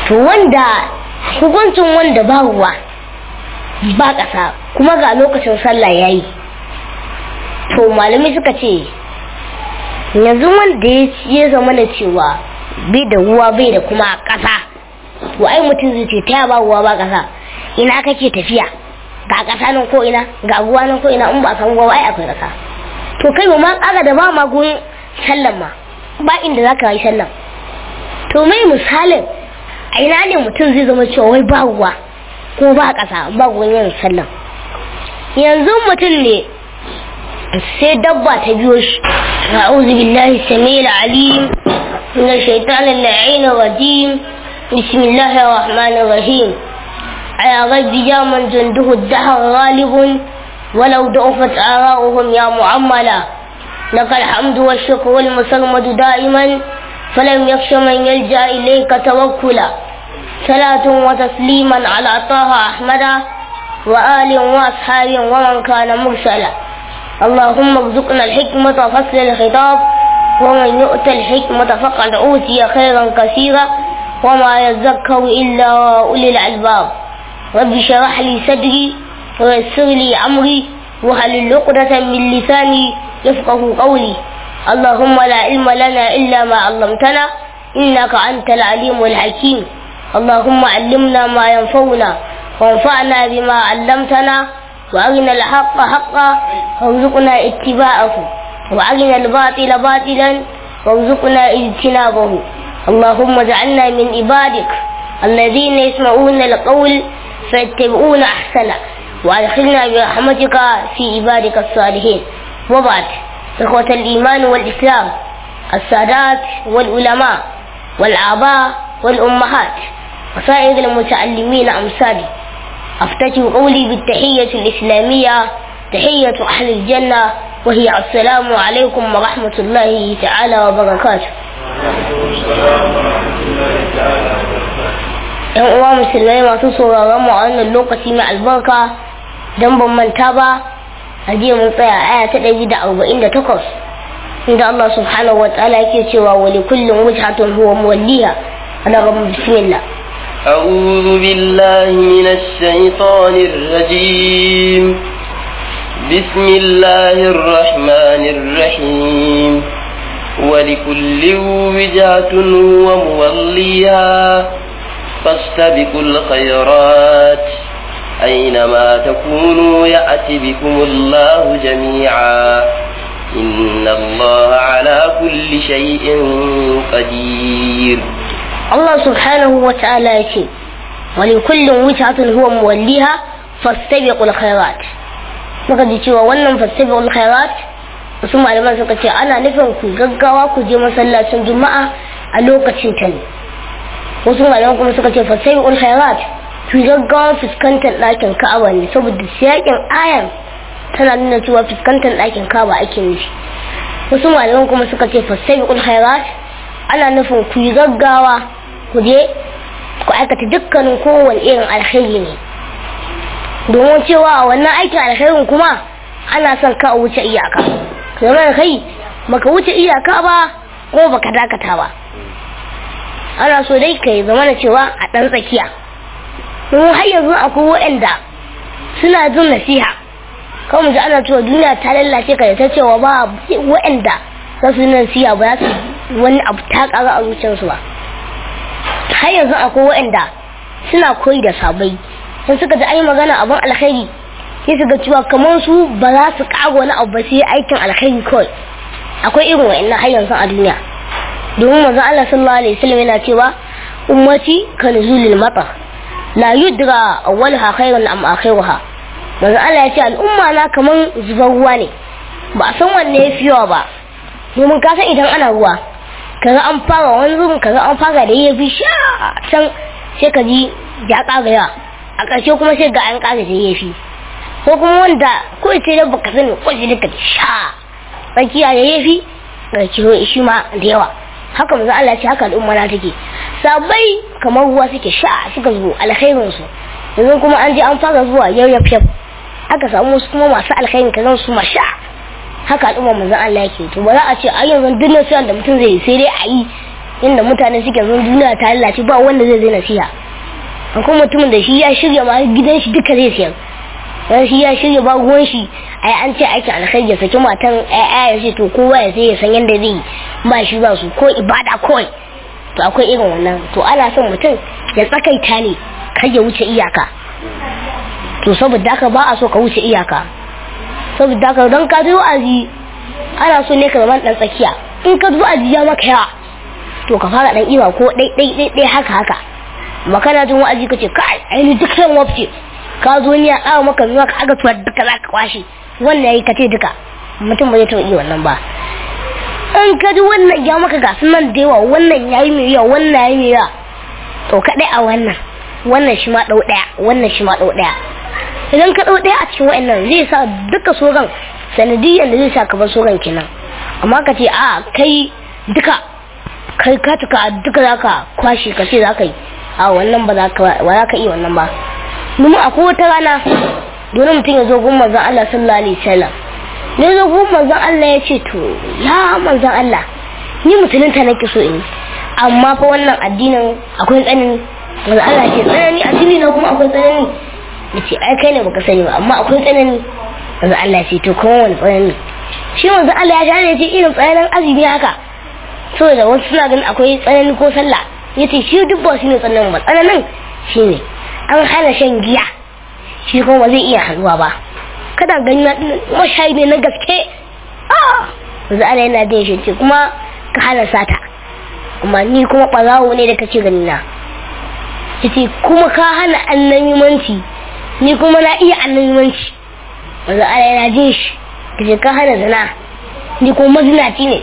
to wanda hukuncin wanda ba ruwa ba ƙasa kuma ga lokacin sallah ya yi to malamai suka ce yanzu wanda ya zama na cewa bai da ruwa bai da kuma ƙasa to ai mutum zai ce ta ba ruwa ba ƙasa ina kake tafiya ga ƙasa nan ko ina ga ruwa nan ko ina in ba san ruwa ai akwai ƙasa to kai ba ma ƙara da ba ma gurin sallan ma ba inda za ka yi sallan to mai misalin a ina ne mutum zai zama cewa wai ba ruwa ko ba ƙasa ba gurin yin sallan yanzu mutum ne sai dabba ta biyo shi أعوذ بالله السميع العليم من الشيطان اللعين الرجيم بسم الله الرحمن الرحيم على غيب من جنده الدهر غالب ولو ضعفت آراؤهم يا معملا لك الحمد والشكر والمسرمد دائما فلم يخش من يلجأ إليك توكلا صلاة وتسليما على طه أحمد وآل وأصحاب ومن كان مرسلا اللهم ارزقنا الحكمة وفصل الخطاب ومن يؤت الحكمة فقد أوتي خيرا كثيرا وما يذكر إلا أولي الألباب رب اشرح لي صدري ويسر لي أمري وهل عقدة من لساني يفقه قولي اللهم لا علم لنا إلا ما علمتنا إنك أنت العليم الحكيم اللهم علمنا ما ينفعنا وانفعنا بما علمتنا وأرنا الحق حقا وارزقنا اتباعه وأرنا الباطل باطلا وارزقنا اجتنابه اللهم اجعلنا من عبادك الذين يسمعون القول فيتبعون أحسنه وأدخلنا برحمتك في عبادك الصالحين وبعد إخوة الإيمان والإسلام السادات والعلماء والآباء والأمهات وسائر المتعلمين أمثالي أفتتح قولي بالتحية الإسلامية تحية أهل الجنة وهي السلام عليكم ورحمة الله تعالى وبركاته ‘Yan uwa musulmai masu sauraron mu a wannan lokaci mai albarka don ban manta ba a jiya mun tsaya aya ta ɗari da arba'in da takwas inda Allah subhanahu wa ta'ala yake cewa wa li kullum wujhatun huwa muwalliha ana gaban bismillah أعوذ بالله من الشيطان الرجيم بسم الله الرحمن الرحيم ولكل وجهة هو موليها فاستبقوا الخيرات أينما تكونوا يأتي بكم الله جميعا إن الله على كل شيء قدير Allah subhanahu wa ta'ala ya ce wani kullum wucatun huwa muwalliha fastabiqul khairat muka ji cewa wannan fastabiqul khairat wasu malaman suka ce ana nufin ku gaggawa ku je masallacin juma'a a lokacin ta ne wasu malaman kuma suka ce fastabiqul khairat ku gaggawa fuskantar ɗakin ka'aba ne saboda siyakin ayan tana nuna cewa fuskantar ɗakin ka'aba ake nufi wasu malaman kuma suka ce fastabiqul khairat ana nufin ku yi gaggawa ku je ku aikata dukkanin kowane irin alkhairi ne domin cewa a wannan aikin alkhairin kuma ana son ka wuce iyaka zama da kai baka wuce iyaka ba ko baka dakata ba ana so dai ka yi zama da cewa a ɗan tsakiya domin har yanzu akwai waɗanda suna jin nasiha kawai mu ji ana cewa duniya ta lallace ka da ta cewa ba waɗanda za su yi nasiha ba za su wani abu ta ƙara a zuciyarsu ba har yanzu akwai waɗanda suna koyi da sabai sun suka ji ai magana abin alkhairi sai su ga cewa kamar su ba za su ƙago wani abu ba sai aikin alkhairi kawai akwai irin wa'annan har yanzu a duniya domin manzon Allah sallallahu alaihi wasallam yana cewa ummati kan zulil mata la yudra awwalha khairun am akhiruha manzon Allah ya ce al'umma na kaman zubar ruwa ne ba a san wanne ya fi yawa ba domin ka san idan ana ruwa kaga an fara wani zubin kaga an fara da yafi sha can sai ka ji ya ƙara yawa a ƙarshe kuma sai ga an ƙara da yafi ko kuma wanda ko ce da baka sani ko ce ka sha tsakiya da yafi ga kiro shi ma da yawa haka manzo Allah ce haka al'umma na take sabai kamar ruwa suke sha suka zo alkhairin su yanzu kuma an je an fara zuwa yayyaf aka samu wasu kuma masu alkhairin kazan su ma sha haka al'umma manzon Allah yake to ba za a ce a yanzu duk nasiyan da mutum zai sai dai a yi inda mutane suke zan duniya ta lalace ba wanda zai zai nasiha akwai mutumin da shi ya shirya ma gidan shi duka zai siyar wani shi ya shirya ba ruwan shi ai an ce aikin alkhairi ya saki matan ai ya ce to kowa ya sai ya san yadda zai yi ba shi ba su ko ibada kawai to akwai irin wannan to ana son mutum ya tsakaita ne kar ya wuce iyaka to saboda haka ba a so ka wuce iyaka saboda haka don ka zo aji ana so ne ka zama dan tsakiya in ka zo aji ya maka yawa to ka fara dan iwa ko dai dai dai dai haka haka makana jin wa'azi kace kai ai ni duk san wafce ka zo ni a kawo maka zuwa ka aga tuwa duka zaka kwashi wannan yayi kace duka mutum ba zai taɓa iya wannan ba in ka ji wannan ya maka ga sunan da yawa wannan yayi mai yawa wannan yayi mai yawa to kadai a wannan wannan shi ma dau daya wannan shi ma dau daya idan ka dau daya a cikin wa'annan zai sa duka sogan sanadiyan da zai sa ka bar sogan kenan amma ka ce a kai duka kai ka tuka duka zaka kwashi ka ce zaka yi a wannan ba za ka ba za ka iya wannan ba domin akwai wata rana dole mutum ya zo gun manzon Allah sallallahu alaihi wasallam ne zo gun manzon Allah ya ce to ya manzon Allah ni musulunta nake so in amma fa wannan addinin akwai tsanani manzon Allah ce tsanani addini na kuma akwai tsanani yace ai kai ne baka sani ba amma akwai tsanani manzon Allah ce to kuma wani tsanani shi manzon Allah ya gane ce irin tsananin azumi haka saboda wasu suna ganin akwai tsanani ko sallah yace shi duk ba shi ne tsananin ba tsananin shine an hana shan giya shi kuma ba zai iya hannuwa ba kada gani na mashayi ne na gaske ah yanzu ana yana jin shi ce kuma ka hana sata amma ni kuma ɓarawo ne da kake gani na yace kuma ka hana annabimanci ni kuma na iya annabimanci yanzu ana yana jin shi yace ka hana zina ni kuma mazinaci ne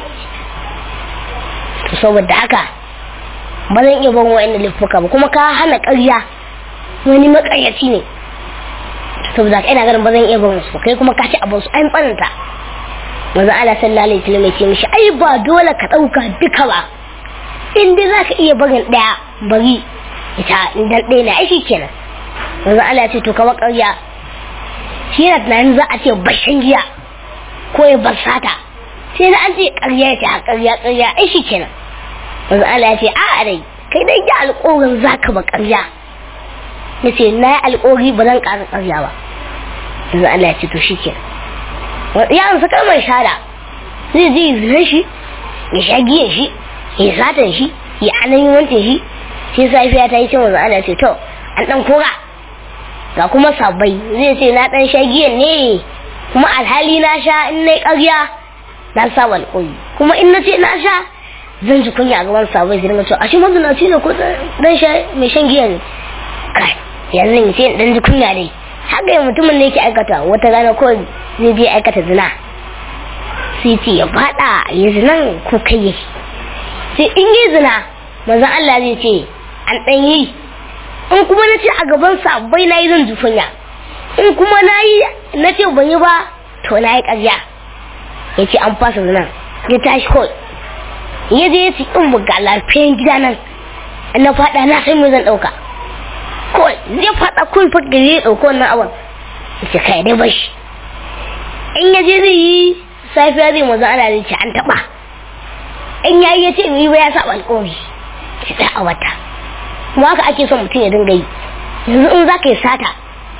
to saboda haka ba zan iya ban wa'annan laifuka ba kuma ka hana ƙarya wani makaryaci ne saboda ina ganin ba zan iya barin su kai kuma ka ci abin su an tsananta manzo Allah sallallahu alaihi wasallam ya ce mishi ai ba dole ka dauka duka ba in dai zaka iya barin daya bari ita idan ɗaya na aiki kenan manzo Allah ya ce to ka ƙarya shi yana tunanin za a ce bashin giya ko ya basata sai da an ce ƙarya ya ce a ƙarya ƙarya aiki kenan manzo Allah ya ce a'a dai kai dai ya alƙawarin zaka ba ƙarya na ce na yi alƙori ba zan ƙara ƙarya ba yanzu Allah ya ce to shi ke ya amsa kalmar shada zai je zinan shi ya sha giyan shi ya satan shi ya anan wancan shi sai safiya ta yi ce wanzu Allah ce to an ɗan kora ga kuma sabbai zai ce na ɗan sha giyan ne kuma alhali na sha in na yi ƙarya na sa alƙori kuma in na ce na sha zan ji kunya a gaban sabbai zai dinga cewa a shi mazinaci ne ko dan sha mai shan giya ne kai yanzu in ce dan ji kunya dai haka yi mutumin da yake aikata wata rana ko zai je aikata zina sai ce ya fada ya zinan ko kai yake sai in yi zina manzon Allah zai ce an dan yi in kuma na ce a gaban sabbai na yi zan ji kunya in kuma na yi na ce ban yi ba to na yi ƙarya ya ce an fasa zinan ya tashi kawai ya je ya ci in buga lafiyan gida nan na fada na san me zan dauka kawai zai fada kun fa gari ya dauko wannan abin ce kai dai bashi in ya je zai yi safiya zai maza ana zai ce an taba in ya yi ya ce mai ba ya saba alƙawari shi ɗaya a wata kuma haka ake son mutum ya dinga yi yanzu in za ka yi sata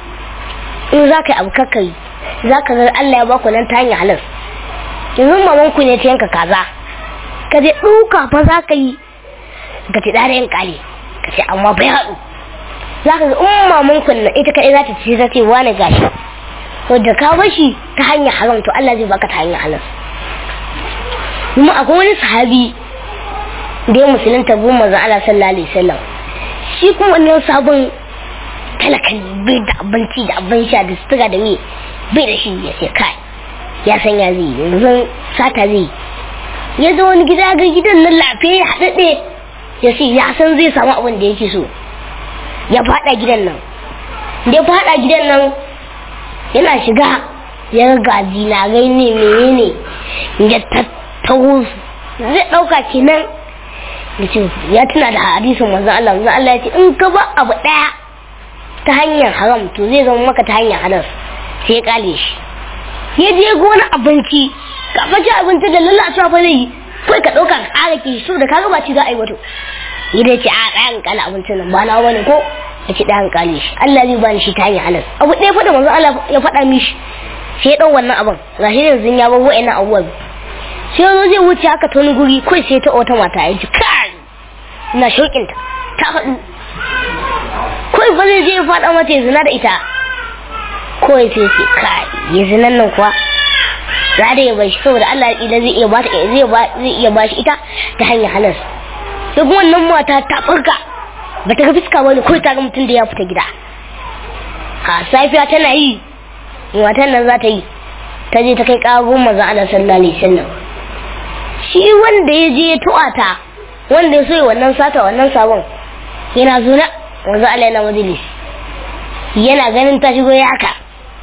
in za ka yi abu kakari za ka ga Allah ya baku nan ta hanyar halar yanzu mamanku ne ta yanka kaza ka je ɗauka fa za ka yi ka ci ɗare yin ƙale ka ce amma bai haɗu za ka ga in maman kunna ita kaɗai za ta ce ta ce wani gashi to da ka bashi ta hanyar haram to Allah zai baka ta hanyar halal kuma akwai wani sahabi da ya musulunta bin manzon Allah sallallahu alaihi wasallam shi kuma wannan sabon talakan bai da abinci da abin sha da sutura da me bai da shi ya ce kai ya san ya zai yanzu sata zai ya zo wani gida ga gidan nan lafiya haɗaɗe ya ce ya san zai samu abin da yake so ya faɗa gidan nan da ya faɗa gidan nan yana shiga ya ga zinarai ne menene ya tattaho zai ɗauka kenan ya tuna da hadisin manzon Allah manzon Allah ya ce in ka ba abu ɗaya ta hanyar haram to zai zama maka ta hanyar halal sai ya kale shi ya je gona abinci ka faci abinci da lalacewa fa zai yi kai ka ɗauka ka ƙara ki so da kaga ba ci za a yi wato idan ce a ɗayan kala abincin nan ba na wani ko ya ce ɗayan kale shi Allah zai bani shi ta hanyar halas abu ɗaya fa da manzo Allah ya faɗa mishi sai ya ɗau wannan abin ga shi yanzu ya bar wa'annan abubuwan sai ya zo zai wuce haka ta wani guri kai sai ta wata mata ya ji kai ina shauƙinta ta faɗu kai ba zai je ya faɗa mata ya zina da ita kawai sai ce kai ya zinan nan kuwa za da ya bashi saboda Allah idan zai iya bata zai zai iya bashi ita ta hanyar halas sai kuma wannan mata ta farka ba ta ga fuska ba ne kawai ta ga mutum da ya fita gida a safiya tana yi matan nan za ta yi ta je ta kai ƙagun maza ana sallallahu alaihi wasallam shi wanda ya je ya tu'ata wanda ya so wannan sata wannan sabon yana zuna wanzu Allah yana majalis yana ganin ta shigo ya haka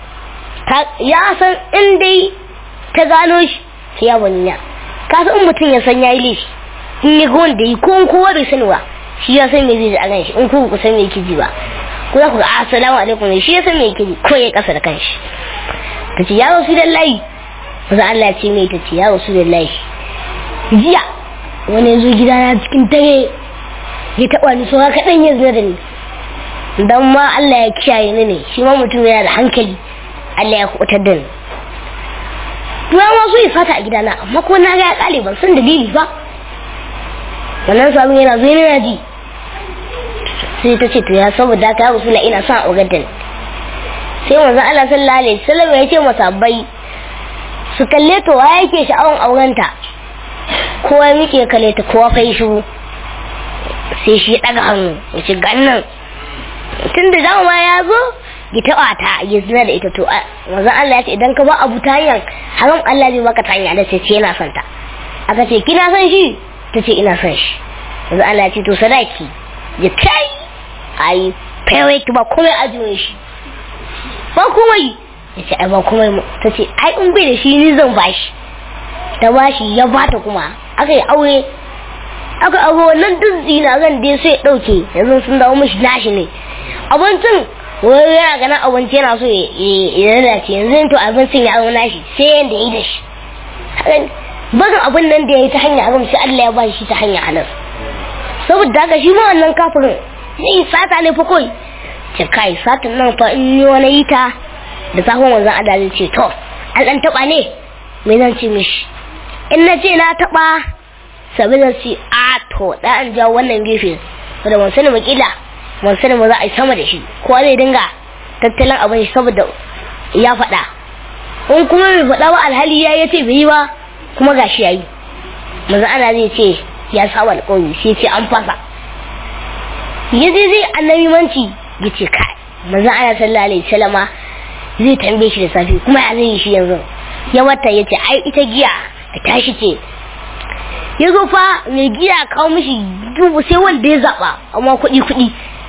ya san in dai ta gano shi sai ya banya ka san mutum ya san yayi laifi in ya ga wanda yi ko kowa bai sani ba shi ya san me zai ji a kan shi in ku ku san me yake ji ba ko za ku ga assalamu alaikum shi ya san me yake ji ko ya kasa da kanshi ta ce ya rasu da layi maza Allah ce mai ta ce ya rasu da layi jiya wani ya zo gida na cikin dare ya taɓa ni so haka ɗan ya zina da ni dan ma Allah ya kiyaye ni ne shi ma mutum yana da hankali Allah ya kubutar da ni Tuwa ma so ya fata a gidana amma ko na ga ya kale ban san dalili ba wannan sabon yana zo yana ji sai ta ce to ya saboda ka rasu la ina son aurar da ni sai manzo Allah sallallahu alaihi wasallam ya ce masabbai su kalle to wa yake sha'awan aurenta kowa muke kalle ta kowa kai shiru sai shi daga hannu ya ce gannan tun da dama ya zo ya taɓa ta ya zina da ita to manzo Allah ya ce idan ka ba abu ta hanyar haram Allah zai baka ta hanyar da ce yana son ta aka ce kina son shi ta ce ina son shi manzo Allah ya ce to sadaki ya kai ai fayawai ki ba komai ajiye shi ba komai ya ce ai ba komai ta ce ai in bai da shi ni zan bashi ta bashi ya bata kuma aka yi aure aka abu wannan duk zinagan dai sai ɗauke yanzu sun dawo mashi nashi ne abincin wani yana ganin abinci yana so ya lalace yanzu to abincin ya zama nashi sai yanda ya yi da shi barin abin nan da ya yi ta hanyar haram sai Allah ya ba shi ta hanyar halal saboda haka shi ma wannan kafirin zai sata ne fa kawai ce kai satin nan fa in yi wani yi ta da safon wanzan Allah zai ce to an ɗan taɓa ne me zan ce mishi in na ce na taɓa sabi zan ce a to da an jawo wannan gefe da ban sani makila ban sani ba za a yi sama da shi kowa zai dinga tattalin abin shi saboda ya faɗa in kuma bai faɗa ba alhali ya ya ce bai yi ba kuma gashi ya yi maza ana zai ce ya saba alƙawari sai ce an fasa ya je zai annabi manci ya ce kai maza ana sallallahu alaihi wasallama zai tambaye shi da safe kuma ya zai yi shi yanzu ya wata ya ce ai ita giya da tashi ce ya zo fa mai giya kawo mishi dubu sai wanda ya zaɓa amma kuɗi kuɗi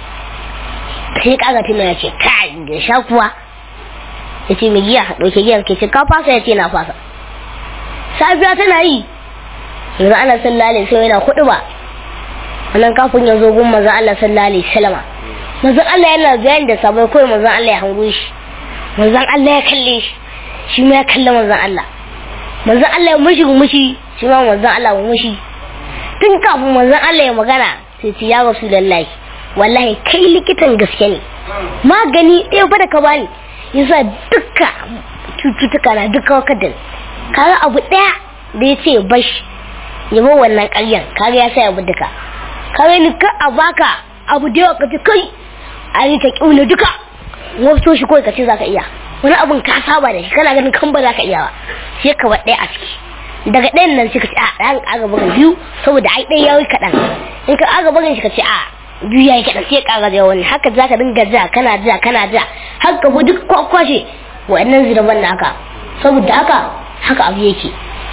sai kaga tuna ya ce kai da sha kuwa ya ce mai giya ɗauke giyan ke ce ka fasa ya ce na fasa safiya tana yi yanzu ana sallallahu alaihi wasallam yana kuɗi ba wannan kafin ya zo gun manzon Allah sallallahu alaihi wasallam manzon Allah yana bayani da sabai kawai manzon Allah ya hango shi manzon Allah ya kalle shi shi ma ya kalle manzon Allah manzon Allah ya mushi mushi shi ma manzon Allah ya mushi tun kafin manzon Allah ya magana sai ce ya rasulullahi wallahi kai likitan gaske ne magani ɗaya fa da ka bani yasa duka cututtuka na duka wakadin kaga abu ɗaya da ya ce bashi ya bar wannan ƙaryan kaga ya sa abu duka kaga ni ka a baka abu da yawa ka ce kai a yi ka ƙiuna duka wasu shi kawai ka ce za ka iya wani abun ka saba da shi kana ganin kan ba za ka iya ba sai ka bar ɗaya a ciki daga ɗayan nan sai ka ce a ɗayan aga bugun biyu saboda ai ɗaya ya yi kaɗan in ka aga bugun shi ka ce a biyu ya yi kaɗan sai ƙara da wani haka za ka dinga ja kana ja kana ja har ka bi duk kwakwashe wa'annan ziraban naka saboda haka haka abu yake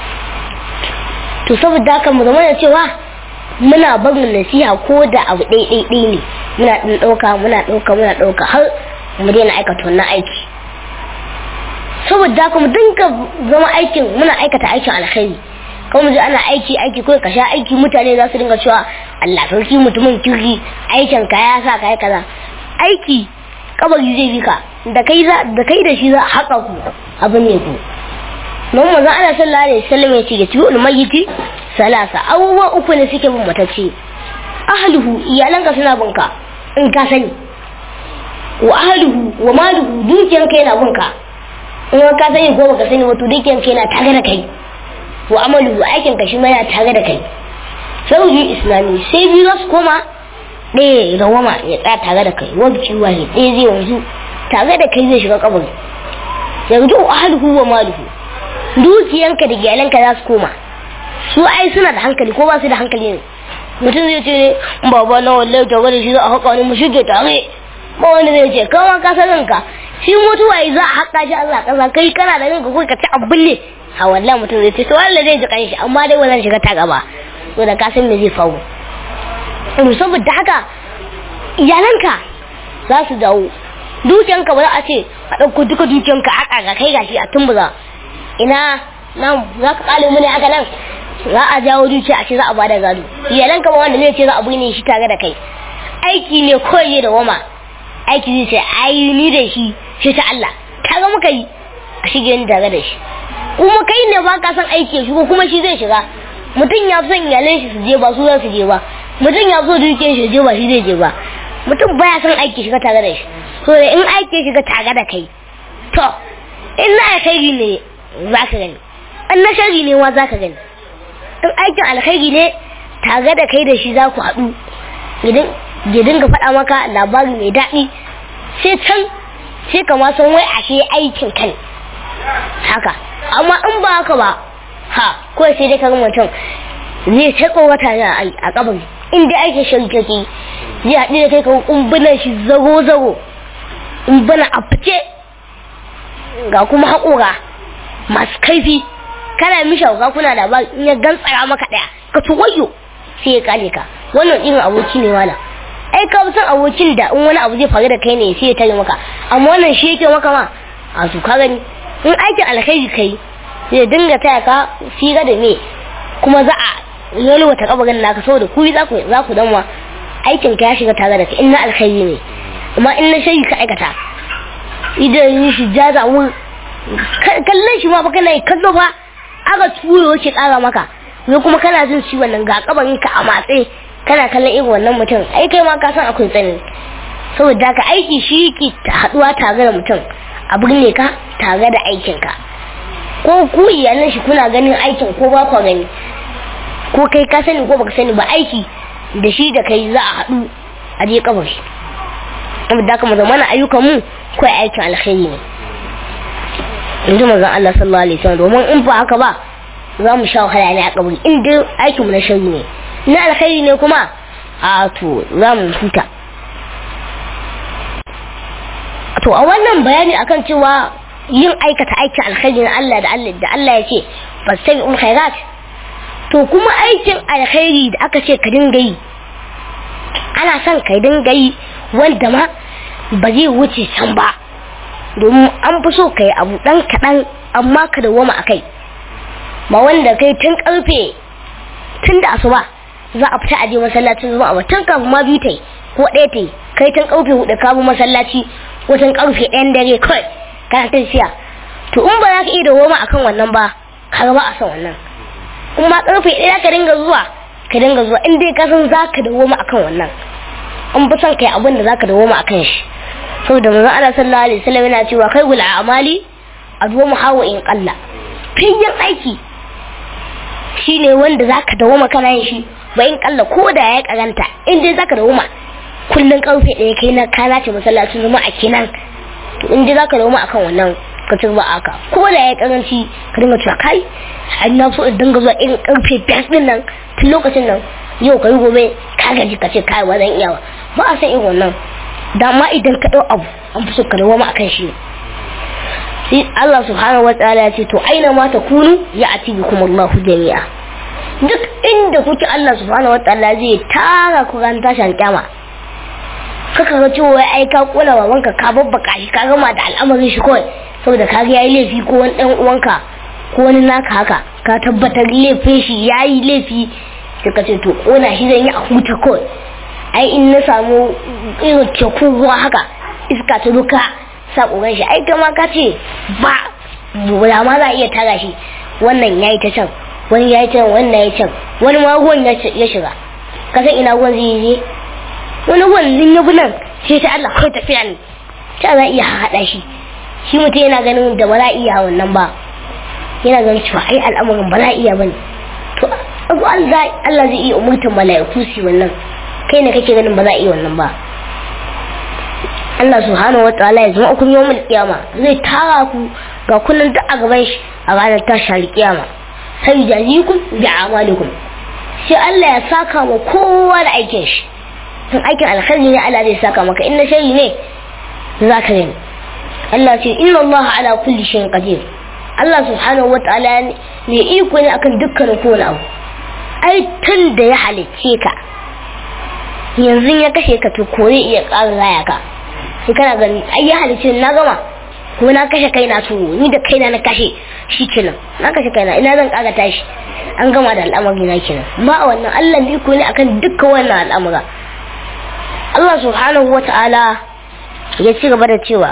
to saboda haka mu zama da cewa muna barin nasiha ko da abu ɗaiɗaiɗai ne muna ɗin ɗauka muna ɗauka muna ɗauka har mu daina aikata wannan aiki saboda haka mu dinga zama aikin muna aikata aikin alkhairi kuma mu ana aiki aiki ko ka sha aiki mutane za su dinga cewa Allah sarki mutumin kirki aikin ka ya sa kai kaza aiki kabari zai bi ka da kai da kai da shi za a haƙa ku abin ne ku don manzo ana sallallahu alaihi wasallam ya ce ya tiyu mayyiti salasa abubuwa uku ne suke bin matacce ahluhu iyalanka suna binka in ka sani wa ahluhu wa maluhu dukiyanka yana binka in ka sani ko baka sani wato dukiyanka yana tare da kai wa amalu aikin ka shi ma yana tare da kai sauji islami sai biyu za su koma ɗaya rawama ya tsaya tare da kai wabci wani ɗaya zai wanzu tare da kai zai shiga kabari yanzu ahluhu wa maluhu dukiyanka da iyalanka za su koma su ai suna da hankali ko ba su da hankali ne mutum zai ce baba na wallahi tare da shi za a haƙa ni mu shige tare ba wanda zai ce kama ka san ranka shi mutuwa yi za a haƙa shi Allah kasa kai kana da ranka ko ka ci abin ne a wallahi mutum zai ce to wallahi zai ji kanshi amma dai wannan shiga ta gaba to da ka san me zai faru to saboda haka iyalanka za su dawo dukiyanka ba za a ce a ɗauko duka dukiyanka a ƙaga kai gashi a tumbuza ina nan za ka ƙale mu ne haka nan za a jawo dukiya a ce za a bada gado iyalanka ba wanda zai ce za a ne shi tare da kai aiki ne kawai da wama aiki zai ce ai ni da shi shi ta Allah kaga muka yi a shige ni tare da shi kuma kai ne ba ka san aiki ya shigo kuma shi zai shiga mutum ya fi son iyalan shi su je ba su za su je ba mutum ya so dukiyar shi je ba shi zai je ba mutum baya son aiki shiga tare da shi so da in aiki shiga tare da kai to in na alkhairi ne za ka gani in na shari ne wa za ka gani in aikin alkhairi ne tare da kai da shi za ku haɗu idan ya dinga faɗa maka labari mai daɗi sai can sai ka ma san wai ashe aikin kan haka amma in ba haka ba ha ko sai dai kaga mutum zai ta wata a kabari in dai aikin shari kake zai haɗu da kai ka kumbunan shi zago zago in bana a fice ga kuma haƙora masu kaifi kana mishi hauka kuna da ba in ya gantsara maka ɗaya ka tuwayo sai ya kale ka wannan irin aboki ne wala ai ka san abokin da in wani abu zai faru da kai ne sai ya tare maka amma wannan shi yake maka ma a su ka gani in aikin alkhairi kai zai dinga taya ka fira da me kuma za a yalwata kabarin naka saboda ku za ku za ku danwa aikin ka ya shiga tare da kai in na alkhairi ne amma in na shayi ka aikata idan shi jaza mu kallon shi ma fa kana kallo fa aka turo yake kara maka ne kuma kana jin ciwon nan ga kabarin ka a matse kana kallon irin wannan mutum ai kai ma ka san akwai tsani saboda ka aiki shi ke haduwa tare da mutum a birne ka tare da aikin ka ko ku iyalan shi kuna ganin aikin ko ba ku gani ko kai ka sani ko baka sani ba aiki da shi da kai za a haɗu a je kabari saboda haka mu zamana ayyukan mu ko aikin alkhairi ne yanzu manzon Allah sallallahu alaihi wasallam domin in ba haka ba za mu sha wahala ne a kabari in dai aikin mu na shari ne na alkhairi ne kuma a to za mu huta to a wannan bayani akan cewa yin aikata aikin alkhairi na Allah da Allah da Allah ya ce fastabi'ul khairat to kuma aikin alkhairi da aka ce ka dinga yi ana son ka dinga yi wanda ma ba zai wuce can ba domin an fi so ka yi abu ɗan kaɗan amma ka dawoma a kai ba wanda kai tun ƙarfe tun da asuba za a fita a je masallacin zuwa ba tun kafin ma biyu ta yi ko ɗaya ta yi kai tun ƙarfe hudu ka bi masallaci ko tun ƙarfe ɗayan dare kawai kana ta siya to in ba za ka iya dawoma a kan wannan ba ka ba a son wannan in ma ƙarfe ɗaya ka dinga zuwa ka dinga zuwa in dai ka san za ka dawoma a kan wannan an fi son kai abin da za ka dawoma a kan shi saboda manzo Allah sallallahu alaihi wasallam yana cewa kai gul a'mali adwamu hawa in qalla fiyin aiki shine wanda zaka dawoma kana yin shi ba in kalla ko da ya karanta in dai zaka dawoma kullun karfe ɗaya kai na kana ce masallacin zuma a kenan to in dai zaka dawoma akan wannan ka ci ba aka ko da ya karanci ka dinga cewa kai an na so in dinga zuwa irin karfe biyar din nan tun lokacin nan yau kai gobe ka gaji ka ce kai ba zan iya ba a san irin wannan dama idan ka ɗau abu an fi so ka dawo akan shi sai Allah subhanahu wataala ya ce to aina ma ta kunu ya ati bikum Allahu jami'a duk inda kuke Allah subhanahu wataala zai tara ku ran tashan kyama kaka ga cewa ai ka kula babanka ka babbaka shi ka gama da al'amarin shi kawai saboda ka ga yayi laifi ko wani dan uwanka ko wani naka haka ka tabbatar laifin shi yayi laifi sai ka ce to kona shi zan yi a huta kawai ai in na samu irin teku ruwa haka iska ta duka sa ƙoran shi ai kama ka ce ba da ma za a iya tara shi wannan yayi ta can wani ya yi can wani ya yi can wani ma ruwan ya shiga ka san ina ruwan zai je wani ruwan in ya bi nan sai ta Allah kai tafiya ne ta za iya haɗa shi shi mutum yana ganin da ba za a iya wannan ba yana ganin cewa ai al'amarin ba za a iya bane to Allah zai iya umurtar mala'iku su wannan kai ne kake ganin ba za a iya wannan ba Allah subhanahu wataala ya zama kun yawmul kiyama zai tara ku ga kullun duk a gaban shi a ranar tashar kiyama sai jazikum bi amalikum sai Allah ya saka ma kowa da aikin shi in aikin alkhairi ne Allah zai saka maka in na shari ne za ka gani Allah ce inna Allah ala kulli shay'in qadir Allah subhanahu wataala ne iko ne akan dukkanin kowane abu ai tun da ya halicce ka yanzu ya kashe ka to ko zai iya ƙara raya ka sai kana gani ai ya halicce na gama ko na kashe kaina to ni da kaina na kashe shi kenan na kashe kaina ina zan ƙara tashi an gama da al'amari na kenan ba a wannan Allah ne iko ne akan dukkan wannan al'amura Allah subhanahu wata'ala ya ci gaba da cewa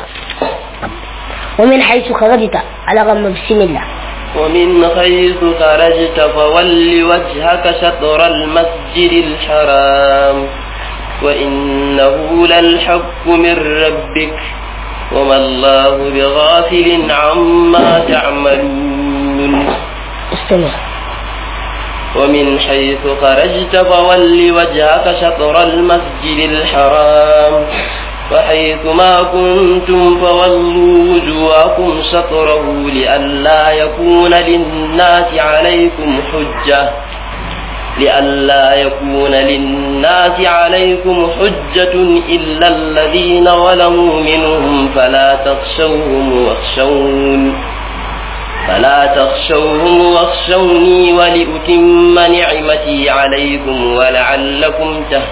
ومن حيث خرجت على غم بسم الله ومن حيث خرجت فول وجهك شطر المسجد الحرام وإنه للحق من ربك وما الله بغافل عما تعملون استمع ومن حيث خرجت فول وجهك شطر المسجد الحرام وحيث ما كنتم فولوا وجوهكم شطره لئلا يكون للناس عليكم حجة لئلا يكون للناس عليكم حجة إلا الذين ظلموا منهم فلا تخشوهم واخشون فلا تخشوهم واخشوني ولأتم نعمتي عليكم ولعلكم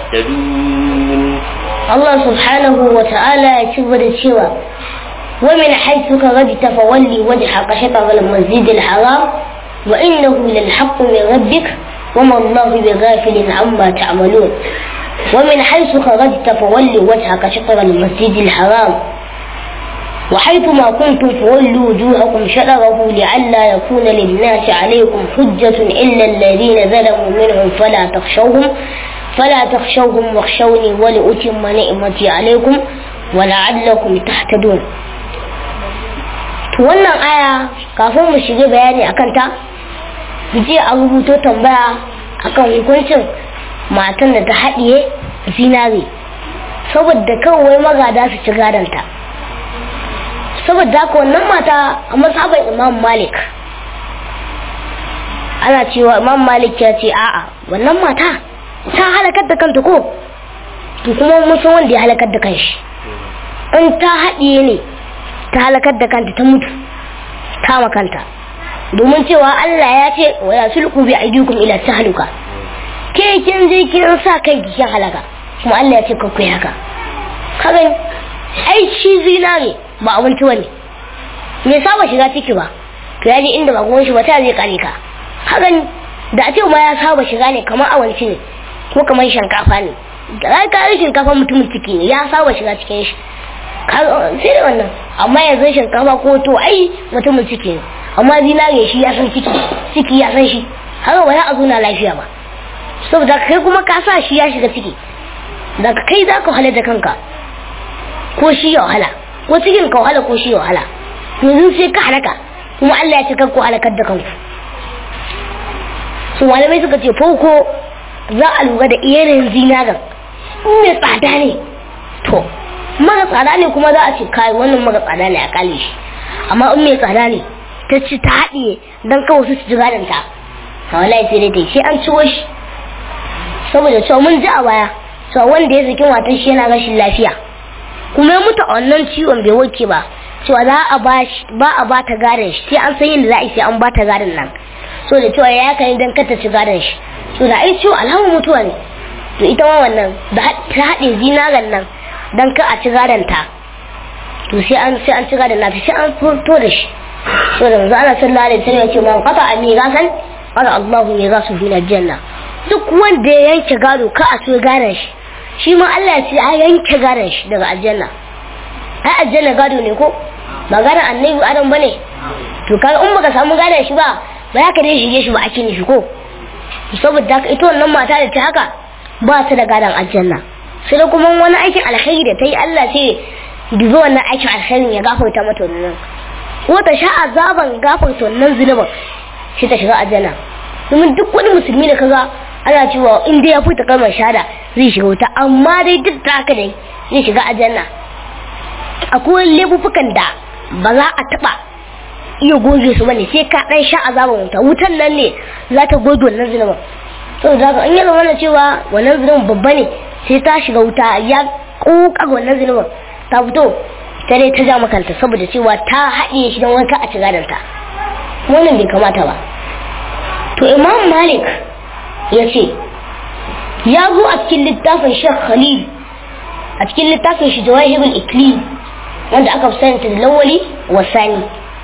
تهتدون Allah subhanahu wa ta'ala ya ci da cewa wa min haythu kharajta fawalli wajhaka shatr al-masjid al-haram wa innahu lil haqq min rabbik wa ma Allahu bighafilin amma ta'malun wa min haythu kharajta fawalli wajhaka shatr al-masjid al-haram وحيث ما كنتم فولوا وجوهكم شطره لئلا يكون للناس عليكم حجة إلا الذين ظلموا منهم فلا تخشوهم فلا تخشوهم واخشوني ولأتم نعمتي عليكم ولعلكم تهتدون wannan aya kafin mu shiga bayani akan ta je a rubuto tambaya akan hukuncin matan da ta haɗiye zinare saboda kawai magada su ci gadonta saboda haka wannan mata a mazhaban imam malik ana cewa imam malik ya ce a'a wannan mata ta halakar da kanta ko to kuma mun san wanda ya halakar da kanshi in ta haɗiye ne ta halakar da kanta ta mutu kama kanta domin cewa Allah ya ce wa ya sulku bi aidikum ila tahluka ke kin je kin sa kai kin halaka kuma Allah ya ce ka ku haka kaga ai shi zinare ba abinci wani me saba shiga ciki ba to ya je inda ba gwan shi ba ta zai kare ka kaga da a ce ma ya saba shiga ne kamar awanci ne ko kamar shinkafa ne da ka yi shinkafa mutumin ciki ne ya saba shiga cikin shi sai da wannan amma yanzu shinkafa ko to ai mutumin ciki ne amma zinare shi ya san ciki ciki ya san shi haka ba ya a na lafiya ba saboda kai kuma ka sa shi ya shiga ciki daga kai za ka wahala da kanka ko shi ya wahala ko cikin ka wahala ko shi ya wahala yanzu sai ka halaka kuma Allah ya ce kanku halakar da kanku su malamai suka ce farko za a lura da iyanin zinagan in mai tsada ne to mara tsada ne kuma za a ce kai wannan mara tsada ne a kale shi amma in mai tsada ne ta ci ta haɗiye don kawai su ci gadon ta a wallahi sai dai ta sai an ciwo shi saboda cewa mun ji a baya cewa wanda ya saki matan shi yana rashin lafiya kuma ya mutu a wannan ciwon bai warke ba cewa za a ba ba a ba ta gadon shi sai an san yadda za a yi sai an ba ta gadon nan so da cewa ya kai dan kata ci gadon shi so da ai ciwo alhamdu mutuwa ne to ita ma wannan da ta haɗe zinaran nan dan ka a ci gadon ta to sai an sai an ci gadon nata sai an fito da shi so da manzo Allah sallallahu alaihi wasallam ya ce man qata amigasan qala Allahu mirasu fil janna duk wanda ya yanke gado ka a ci gadon shi shi ma Allah ya ce a yanke gadon shi daga aljanna ai aljanna gado ne ko ba gadon annabi adam bane to kaga in baka samu gadon shi ba ba ya ka dai shige shi ba ake nufi ko saboda haka ita wannan mata da ta haka ba ta da gadon aljanna sai da kuma wani aikin alkhairi da ta yi Allah sai dubi wannan aikin alkhairin ya gafarta mata wannan ko ta sha azaban gafarta wannan zunubin sai ta shiga aljanna domin duk wani musulmi da kaga ana cewa in dai ya fita kalmar shahada zai shiga wuta amma dai duk da haka dai zai shiga aljanna akwai laifukan da ba za a taba iya goge su bane sai ka dan sha azaban wuta wutan nan ne za ta goge wannan zunubin saboda haka in ya zama na cewa wannan zunubin babba ne sai ta shiga wuta ya kokar wannan zunubin ta fito ta dai ta ja makanta saboda cewa ta haɗe shi don wanka a ci gadanta wannan bai kamata ba to imam malik ya ce ya zo a cikin littafin shek khalil a cikin littafin shi jawahirul iklim wanda aka fi sanata da lawali wa sani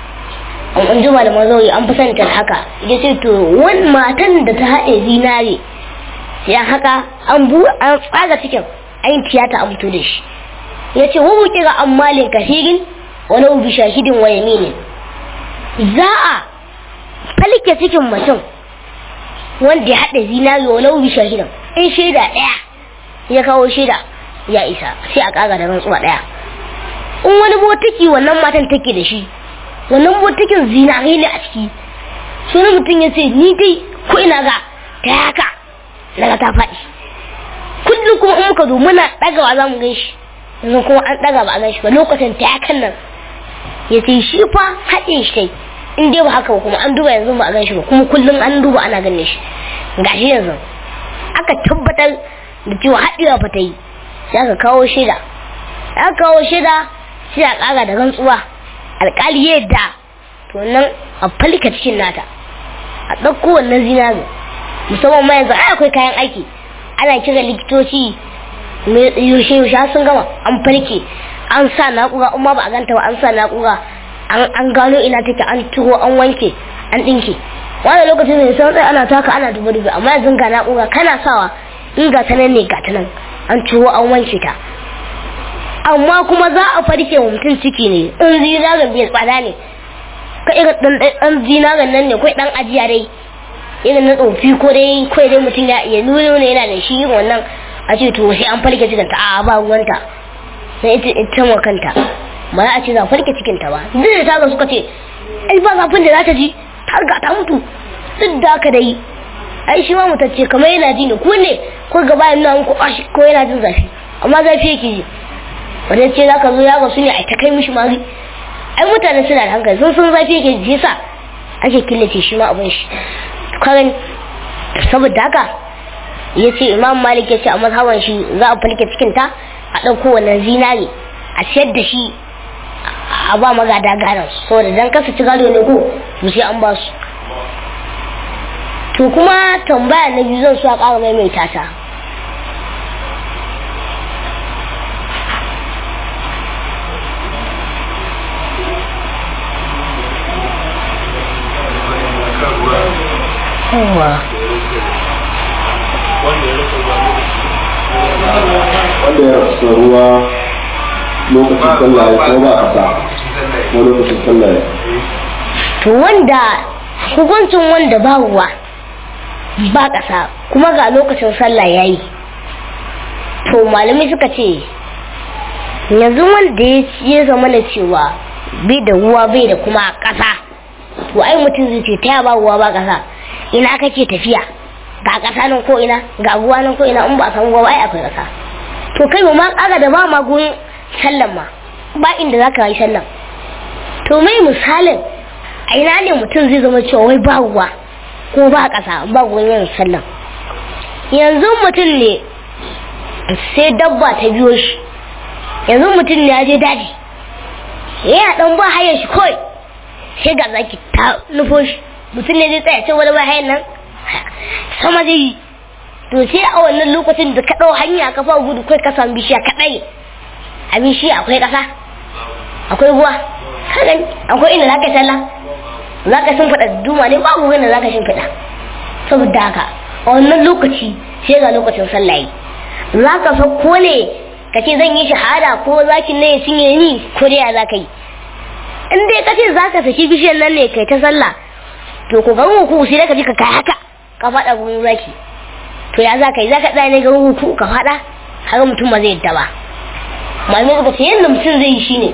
an juma da mazauri an fi sanata da haka ya ce to wani matan da ta haɗe zinare ya haka an bu an tsaga cikin an yi tiyata an fito da shi ya ce wubu kira an malin kafirin wani ubi shahidin wa yaminin za a falke cikin mutum wanda ya haɗa zinari wa laubi shahidan in shaida ɗaya ya kawo shaida ya isa sai a ƙaga da rantsuwa ɗaya in wani botiki wannan matan take da shi wannan botikin zinari ne a ciki sunan mutum ya ce ni dai ko ina ga ta haka daga ta faɗi kullum kuma in muka zo muna ɗagawa za mu gan shi yanzu kuma an ɗaga ba a gan shi ba lokacin ta hakan nan ya ce shi fa haɗin shi kai in dai ba haka ba kuma an duba yanzu ba a gan shi ba kuma kullum an duba ana ganin shi gashi yanzu aka tabbatar da cewa haɗewa fa ta yi sai aka kawo shaida aka kawo shaida sai a ƙara da rantsuwa alƙali ya yadda to nan a falka cikin nata a ɗauko wannan zinari musamman ma yanzu ai akwai kayan aiki ana kira likitoci yaushe yaushe sun gama an farke an sa naƙura amma ba a ganta ba an sa naƙura an gano ina take an turo an wanke an ɗinke wani lokacin da san tsaye ana taka ana duba duba amma yanzu ga na'ura kana sawa in ga tanan ne ga tanan an turo an wanke ta amma kuma za a farke wa mutum ciki ne in zinarin bai tsada ne ka irin ɗan zinarin nan ne kai ɗan ajiya dai irin na tsofi ko dai kai dai mutum ya iya nuna ne yana da shi yin wannan a ce to sai an farke cikin ta a ba ruwanta sai ita ita ma kanta ba za a ce za a farke cikin ta ba duk da ta ga suka ce ai ba zafin da za ta ji har ga ta mutu duk da haka dai ai shi ma mutacce kamar yana ji ne ko ne ko gaba yana muku ko yana jin zafi amma zafi yake ji wanda ce za ka zo ya ga su ne a ta kai mishi mari ai mutane suna da hankali sun san zafi yake ji sa ake killace shi ma abin shi karan saboda haka ya ce imam malik ya ce a mazhaban shi za a falke cikinta a ɗauko wannan zinari a siyar da shi a ba magada gadon saboda dan kasa ci gado ne ko to sai an ba su to kuma tambaya na biyu zan so a ƙara maimaita ta yawa wanda ya rasu ruwa lokacin sallah ya kuma ba a sa ko lokacin sallah ya to wanda hukuncin wanda ba ruwa ba ƙasa kuma ga lokacin sallah ya yi to malamai suka ce yanzu wanda ya zama na cewa bai da ruwa bai da kuma ƙasa to ai mutum zai ce ta ba ruwa ba ƙasa ina kake tafiya ga ƙasa nan ko ina ga ruwa nan ko ina in ba a samu ruwa ba ai akwai ƙasa to kai ma kaga da ba ma gurin sallan ma ba inda za ka yi sallan to mai misalin a ina ne mutum zai zama cewa wai ba ruwa ko ba ƙasa ba gurin yin sallan yanzu mutum ne sai dabba ta biyo shi yanzu mutum ne ya je daji yana dan ba hayar shi kawai sai ga zaki ta nufo shi mutum ne zai tsaya ce wani ba hayar nan sama zai yi to sai a wannan lokacin da ka ɗau hanya ka fara gudu kai ka samu bishiya kaɗai a bishiya akwai ƙasa akwai ruwa kagan akwai inda zaka talla zaka sun faɗa duma ne babu wanda zaka shin faɗa saboda haka a wannan lokaci sai ga lokacin sallah yi zaka so ko ne ka ce zan yi shahada ko zaki ne ya cinye ni ko dai ya zaka yi in dai ka ce zaka saki bishiyar nan ne kai ta sallah to ko garin ruku sai ka ji ka kai haka ka faɗa gurin zaki to ya za ka yi za ka tsaya ne garin ruku ka faɗa har mutum ba zai yadda ba malamai suka ce yadda mutum zai yi shine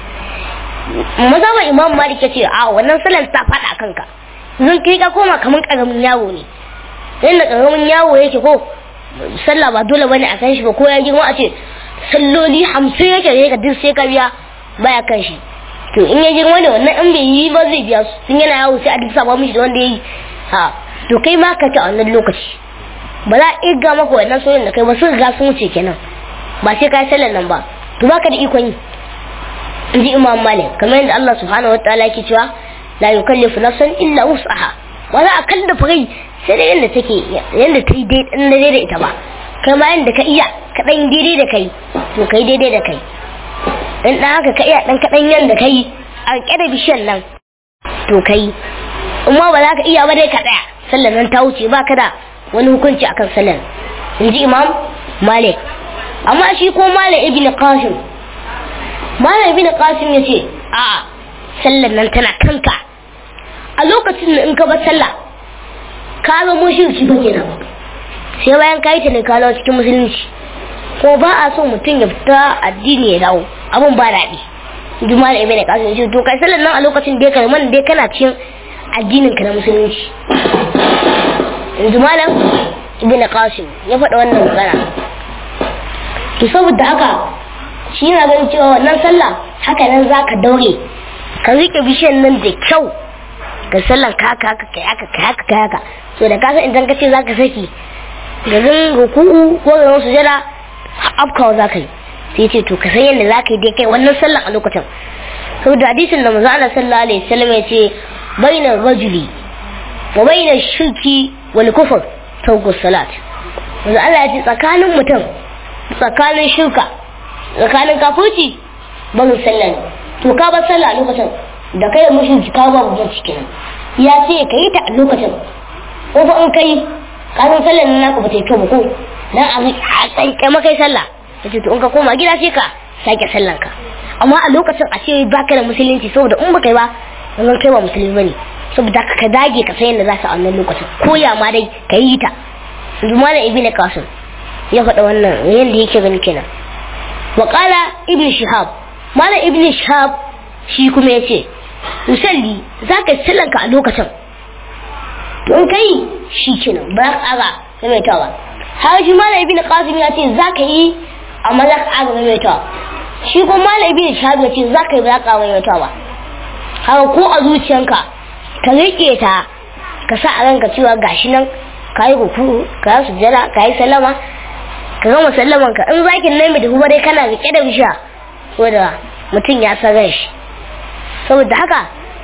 mazhaban imam malik ya ce a wannan sallar ta faɗa a kanka zan kai ka koma kamar karamin yaro ne yadda karamin yaro yake ko sallah ba dole bane a kan shi ba ko ya girma a ce salloli hamsin yake da ka duk sai ka biya baya kan shi to in ya girma ne wannan in bai yi ba zai biya su tun yana yawo sai a duk saba mishi da wanda ya yi ha to kai ma ka ci a wannan lokaci ba za a irga maka wannan soyin da kai ba sun riga sun wuce kenan ba sai ka yi sallar nan ba to baka da ikon yi in ji imam malik kamar yadda Allah subhanahu wa ta'ala yake cewa la yukallifu nafsan illa wus'aha ba za a kallafa rai sai da yadda take yadda ta yi daidai da ita ba kai ma yadda ka iya kaɗan daidai da kai to kai daidai da kai dan dan haka ka iya dan kaɗan yadda kai a ƙyada bishiyan nan to kai amma ba za ka iya ba dai ka tsaya sallar nan ta wuce ba ka da wani hukunci akan sallar in ji imam malik amma shi ko malik ibn qasim malik ibn qasim ya ce a sallar nan tana kanka a lokacin da in ka bar sallah ka zama shirki ba kenan sai bayan ka yi ta ne ka dawo cikin musulunci ko ba a so mutum ya fita addini ya dawo abun ba daɗi juma da ibn qasim ce to kai sallan nan a lokacin da kai man dai kana cikin addinin ka na musulunci juma da ibn qasim ya faɗa wannan magana to saboda haka shi yana ganin cewa wannan sallah haka nan zaka daure ka rike bishiyan nan da kyau ka sallan ka haka haka kai haka kai haka kai haka so da kasan idan ka ce zaka saki garin ruku'u ko garin sujada afkawa zaka yi sai ce to ka san yadda zaka yi dai kai wannan sallan a lokacin saboda hadisin da manzo Allah sallallahu alaihi wasallam ya ce baina rajuli wa baina shirki wal kufr tawku salat manzo Allah ya ce tsakanin mutum tsakanin shirka tsakanin kafirci barin sallah to ka bar sallah a lokacin da kai mushriki ka ba mu cikin ya ce ka yi ta a lokacin ko fa in kai kasan sallar nan naka ba ta yi kyau ba ko dan a tsanke maka sallah yace to in ka koma gida sai ka sake sallan ka amma a lokacin a ce baka da musulunci saboda in baka yi ba wannan kai ba musulmi bane saboda ka dage ka san yadda za ka a wannan lokacin ko ya ma dai ka yi ta yanzu malam ibnu qasim ya faɗa wannan yadda yake gani kenan wa qala ibnu shihab malam ibnu shihab shi kuma yace musalli zaka sallan ka a lokacin in kai shi kenan ba za ka aga maimaitawa har shi malam ibn qasim ya ce za ka yi amma za ka aga maimaitawa shi kuma malam ibn shahab ya ce za ka yi ba za ka aga maimaitawa haka ko a zuciyanka ka riƙe ta ka sa a ranka cewa gashi nan ka yi ruku ka yi sujjada ka yi sallama ka gama sallaman ka in zakin nan mai tafi dai kana riƙe da bisha saboda mutum ya san ran shi saboda haka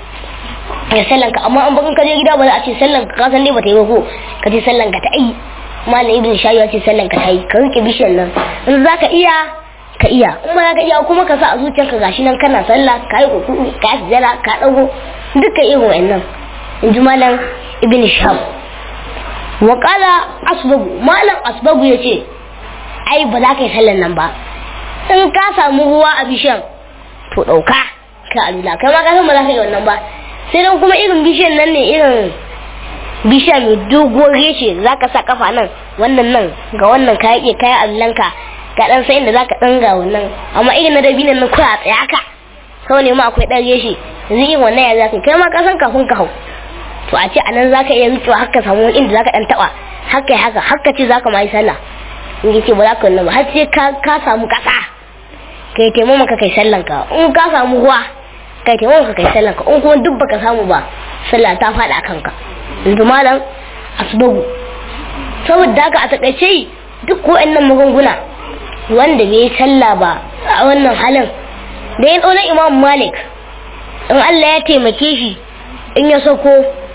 ya sallanka amma an bakin ka je gida ba za a ce sallanka ka san dai bata yi ba ko ka ce sallanka ta yi malam ibn shayi ya ce sallanka ta yi ka rike bishiyar nan in za ka iya ka iya in ba za ka iya kuma ka sa a zuciyarka gashi nan kana sallah ka yi kuku ka yi sujjada ka dago duka irin wa'annan in ji malam ibn shahab wa qala asbagu malam asbagu ya ce ai ba za ka yi sallan nan ba in ka samu ruwa a bishiyar to ɗauka ka alula kai ma ka san ba za ka yi wannan ba sai dan kuma irin bishiyan nan ne irin bishiya mai doguwar reshe za ka sa kafa nan wannan nan ga wannan ka yake kayan allanka ka dan sai inda za ka dan ga wannan amma irin na dabinan nan kawai a tsaye haka kawai ne ma akwai dan reshe yanzu irin wannan ya za ka kai ma ka san kafin ka hau to a ce a nan za ka iya rikewa haka samu wani inda za ka dan taba haka haka haka ce za ka ma yi sallah in ce ba za ka wannan ba har sai ka samu kasa kai taimama ka kai sallanka in ka samu ruwa kai taimako ka kai sallan ka in kuma duk baka samu ba sallah ta faɗa a kanka yanzu malam asbagu saboda haka a takaice duk wa'annan magunguna wanda bai sallah ba a wannan halin da ya ɗauna imam malik in allah ya taimake shi in ya sako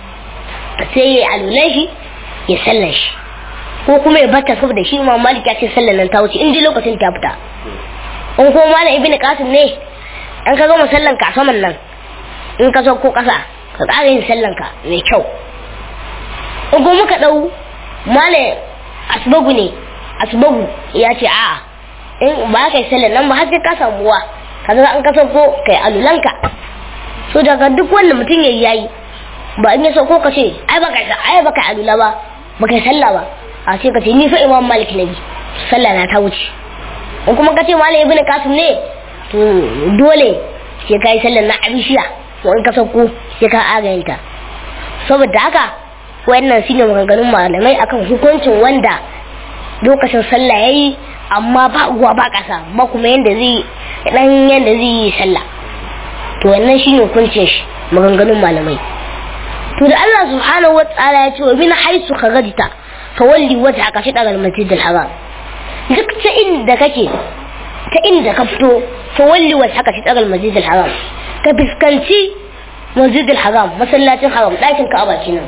sai ya alulan shi ya sallan shi ko kuma ya bata saboda shi imam malik ya ce sallan nan ta wuce in ji lokacin ta fita in kuma malam ibn qasim ne an ka gama sallan ka saman nan in ka sauko kasa ka ƙara yin sallan ka mai kyau in kuma muka ɗau male asbagu ne asbagu ya ce a'a in ba ka yi sallan nan ba har sai ka samu ruwa ka ga an ka sauko kai alulanka so daga duk wanda mutum ya yayi ba in yaso ko ka ce ai baka ai baka alula ba baka sallah ba a ce ka ce ni fa imam malik nabi sallah na ta wuce in kuma ka ce malam ibnu kasim ne to dole sai ka yi sallar na abishiya ko in ka sauko sai ka agayinta saboda haka wayannan shine maganganun malamai akan hukuncin wanda lokacin sallah yayi amma ba uwa ba kasa ba kuma yanda zai dan yanda zai yi sallah to wannan shine hukuncin shi maganganun malamai to da Allah subhanahu wa ta'ala ya ce wa min haisu kharajta fawalli wajhaka shi daga masjid al-haram duk ta inda kake ta inda ka fito fawalli wajhaka shi daga masjid al-haram ka fiskanci masjid al-haram masallacin haram dakin ka'aba kenan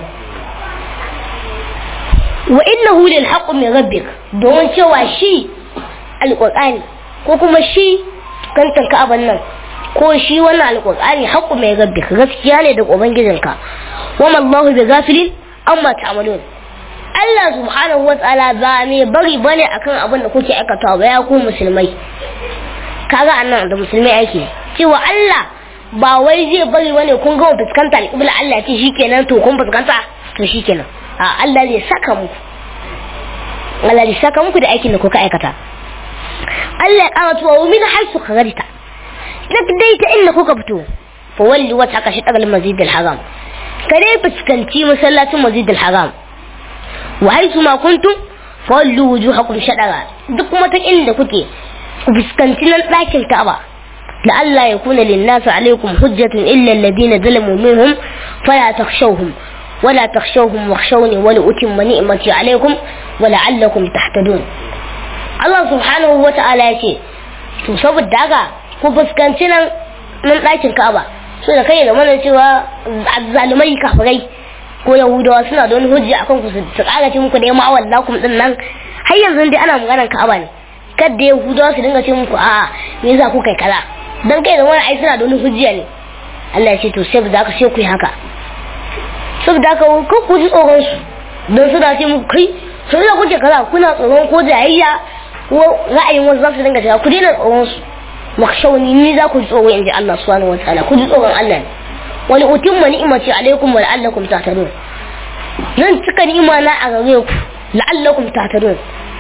wa innahu lil haqq min rabbik don cewa shi alqur'ani ko kuma shi kantan ka'aban nan ko shi wannan alqur'ani haqqu mai rabbik gaskiya ne da ubangijinka wa mallahu bi ghafilin amma ta'malun Allah subhanahu wa ta'ala ba ne bari bane akan abin da kuke aikatawa ba ya ku musulmai kaga annan da musulmai ake cewa Allah ba wai zai bari bane kun ga fuskanta alƙibla Allah ce shikenan to kun fuskanta to shikenan a Allah zai saka muku Allah zai saka muku da aikin da kuka aikata Allah ya kara tuwa min haisu kharajta duk dai ta inda kuka fito fa walli wata ka shi dagal masjid al-haram ka dai fuskanci masallacin masjid al-haram wa haisu ma kuntum fa wallu wujuhakum shadara duk kuma ta inda kuke ku fuskanci nan ɗakin Ka'aba لئلا يكون للناس عليكم حجة إلا الذين ظلموا منهم فلا تخشوهم ولا تخشوهم واخشوني ولأتم نعمتي عليكم ولعلكم تهتدون الله سبحانه وتعالى يقول to saboda haka ku fuskanci nan nan ɗakin Ka'aba so da kai da mana cewa zalumai kafirai ko yahudawa suna da wani hujja akan ku su ƙara ce muku da yamma wallakum din nan har yanzu dai ana maganar Ka'aba ne kada yahudawa su dinga ce muku a'a me yasa ku kai kaza dan kai da wani ai suna da wani hujja ne Allah ya ce to sai da ka sai ku yi haka saboda haka ko ku ji tsoron su dan suna ce muku kai sai da kuke kaza kuna tsoron ko jayayya ko ra'ayin wasu za su dinga cewa ku daina tsoron su makshawni ni za ku ji tsoro in ji Allah subhanahu wataala ku ji tsoron Allah ne wani utimma ni'imati alaikum wa la'allakum tahtadun zan cika ni'ima na a gare ku la'allakum tahtadun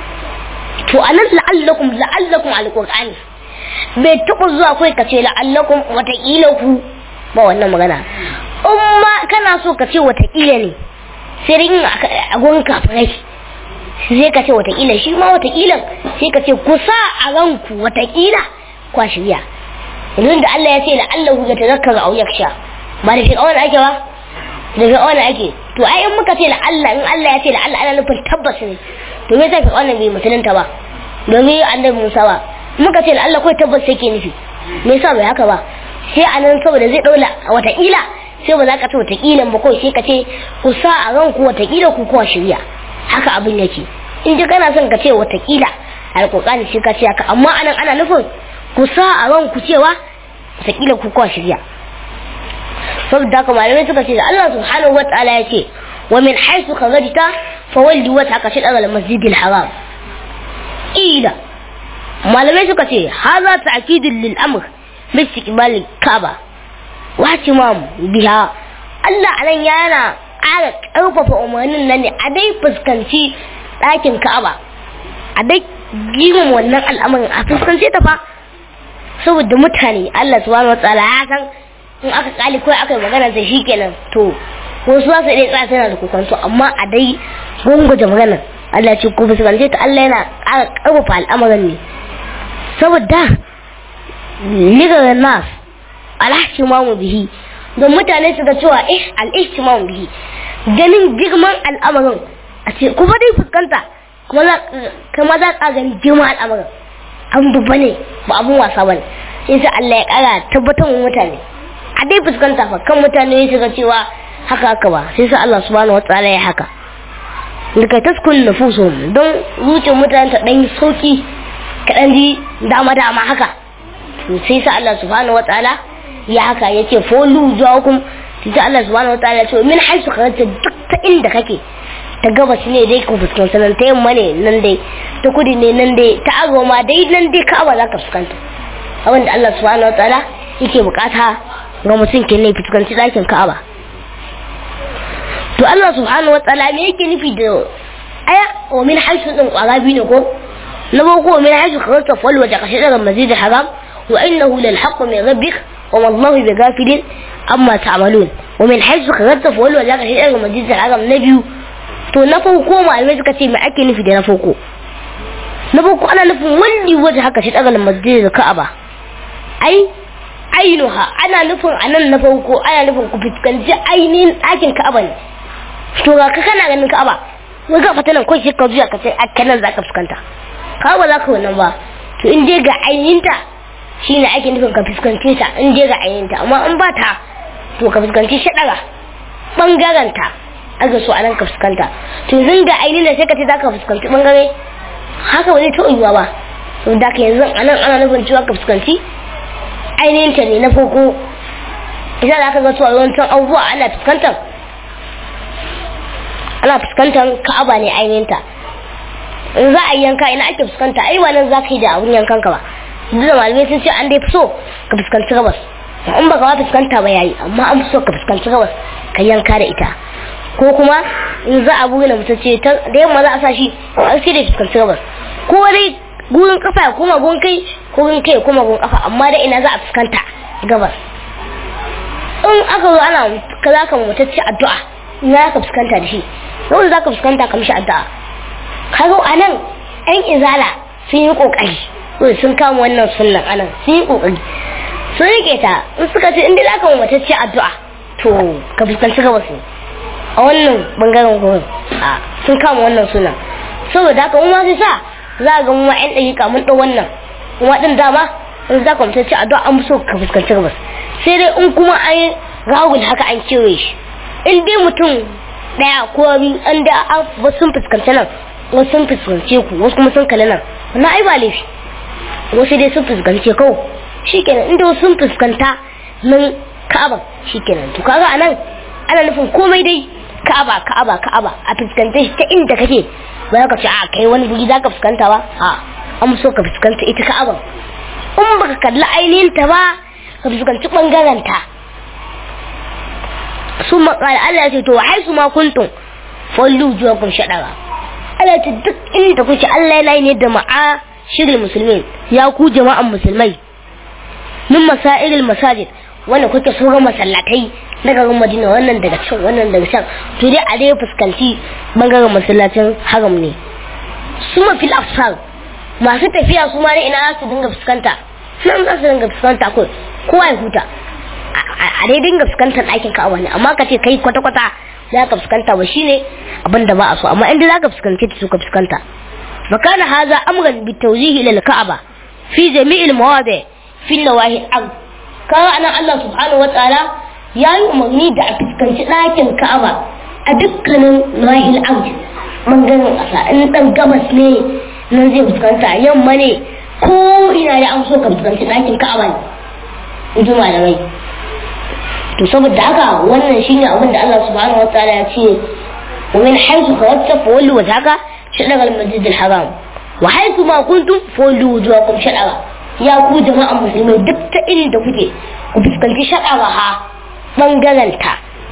to anan la'allakum la'allakum alqur'ani bai taɓa zuwa kai ka ce la'allakum wataƙila ku ba wannan magana in ma kana so ka ce wataƙila ne sai dai a gurin kafirai sai ka ce wataƙila shi ma wataƙila sai ka ce kusa a ranku wataƙila kwa shirya yanzu da Allah ya ce la'allahu ya tazakkara aw yaksha ba da fir'auna ake ba da fir'auna ake to ai in muka ce la'alla in Allah ya ce la'alla ana nufin tabbas ne to me yasa fir'auna bai musulunta ba domin annabi Musa ba muka ce Allah kawai tabbas sai ke nufi me yasa bai haka ba sai a nan saboda zai daula wataƙila sai ba za ka ce wataƙila ba kawai sai ka ce ku sa a ranku wataƙila ku kowa shirya haka abin yake in ji kana son ka ce wataƙila alƙur'ani sai ka ce haka amma anan ana nufin ku sa a ranku cewa wataƙila ku kowa shirya saboda haka malamai suka ce da Allah subhanahu wa ta'ala ya ce wa min haythu kharajta fawalli wajhaka shatr al-masjidil haram ila malamai suka ce haza ta'kidun lil amr bi istiqbal kaaba wa timam biha Allah anan yana ƙara ƙarfafa umarnin nan ne a dai fuskanci ɗakin Ka'aba a dai girmama wannan al'amarin a fuskance ta fa saboda mutane Allah subhanahu wataala ya san in aka kali kawai aka yi magana da shi kenan to wasu za su iya tsaya tana da kokonto amma a dai gunguje maganar Allah ce ku fuskance ta Allah yana ƙara ƙarfafa al'amarin ne saboda ligar nas alhashimamu bihi don mutane su ga cewa eh al'ihtimamu bihi ganin girman al'amarin a ce kuma dai fuskanta kuma za ka gani girman al'amarin an babba ne ba abun wasa ba ne sai sa Allah ya ƙara tabbatar wa mutane a dai fuskanta fa kan mutane su ga cewa haka haka ba sai sa Allah subhanahu wa ta'ala ya haka daga taskun nufusun don zuciyar mutane ta ɗan sauki kaɗan ji dama dama haka sai sa Allah subhanahu wa ta'ala ya haka ya ce folu jawakum sai Allah subhanahu wa ta'ala ya ce min haisu karanta duk ta inda kake ta gabas ne dai ka fuskanta nan ta yamma ne nan dai ta kudi ne nan dai ta arewa ma dai nan dai ka'aba za ka fuskanta abin da Allah subhanahu wa ta'ala yake bukata ga mutum ke ne fuskanci ɗakin ka'aba to Allah subhanahu wa ta'ala me yake nufi da aya wa min haythu din kwara biyu ne ko na boko wa min haythu kharajta fal wajha kashi daga masjid haram wa innahu lal haqq min rabbik wa ma Allahu bi ghafilin amma ta'malun wa min haythu kharajta fal wajha kashi daga masjid haram na biyu to na farko malamai suka ce me ake nufi da na farko na farko ana nufin wanda waje haka shi daga masjid da Ka'aba ai ainuha ana nufin anan na farko ana nufin ku fuskanci ainihin ɗakin Ka'aba ne to ga ka kana ganin Ka'aba wai ga fatanan ko shi ka zuya ka ce a kanan zaka fuskanta ka ba za ka wannan ba to in dai ga ainihin ta shine ake nufin ka fuskanci ta in dai ga ainihin ta amma in ba ta to ka fuskanci shi daga bangaren ta aka so anan ka fuskanta to yanzu ga ainihin sai ka ce zaka fuskanci bangare haka ba zai taɓa yiwuwa ba to da ka yanzu anan ana nufin cewa ka fuskanci ainihin ta ne na farko isa da aka ga cewa yawancin abubuwa ana fuskantar ana fuskantar ka'aba ne ainihin ta in za a yi yanka ina ake fuskanta ai ba nan za ka yi da abun yankan ka ba duk da malamai sun ce an dai fi so ka fuskanci gabas in baka ba fuskanta ba yayi amma an fi so ka fuskanci gabas ka yanka da ita ko kuma in za a buga mutum ce da yamma za a sa shi a sai da fuskanci gabas ko dai gurin kafa ya koma gurin kai ko gurin kai ya koma gurin kafa amma da ina za a fuskanta gabas in aka zo ana ka za ka mutacce addu'a ina za ka fuskanta da shi yau za ka fuskanta ka mishi addu'a kaga a nan yan izala sun yi kokari sun kama wannan sunnan anan sun yi kokari sun rike ta in suka ce inda za ka mutacce addu'a to ka fuskanci gabas ne a wannan bangaren gurin a sun kama wannan suna saboda haka mu ma sai sa za ga mu ma yan dakika mun dau wannan kuma din dama in za ka mutum ci addu'a an so ka fuskanci gabas sai dai in kuma an rawul haka an kewaye shi in dai mutum daya ko biyu an da wasu sun fuskanci nan wasu sun fuskance ku wasu kuma sun kalli nan wannan ai ba laifi wasu dai sun fuskance kawai shikenan inda wasu sun fuskanta nan ka'aba shikenan to kaga anan ana nufin komai dai ka'aba ka'aba ka'aba a fuskanta shi ta inda kake ba ka ce a kai wani guri zaka fuskanta ba a an so ka fuskanta ita ka'aba in baka kalli ainihin ta ba ka fuskanci bangaren ta sun maƙala Allah ya ce to wahai su ma kuntum fallu juwakum shaɗara Allah ya ce duk inda kuke Allah yana ne da ma'a shirin musulmi ya ku jama'an musulmai min masairil masajid wanda kuke sauran masallatai na garin madina wannan daga can wannan daga can to dai a dai fuskanci bangaren masallacin haram ne su mafi afsar masu tafiya su ma ne ina za su dinga fuskanta nan za su dinga fuskanta ko kowa ya huta a dai dinga fuskantar ɗakin ka'aba ne amma ka ce kai kwata-kwata za ka fuskanta ba shine abin da ba a so amma inda za ka fuskanci ta su ka fuskanta fakana haza amran bi tawjihi lil ka'aba fi jami'il mawadi fi nawahi al kaga anan Allah subhanahu wataala ya yi umarni da a fuskanci ɗakin ka'aba a dukkanin nahil arj bangaren ƙasa in ɗan gabas ne nan zai fuskanta yamma ne ko ina da an so ka fuskanci ɗakin ka'aba ne in ji malamai to saboda haka wannan shine abin da Allah subhanahu wataala ya ce wa min haythu kharajta fawallu wajhaka shadara al-masjid al-haram wa haythu ma kuntum fawallu wujuhakum shadara ya ku jama'an musulmai duk ta irin da kuke ku fuskanci shadara ha bangaren ta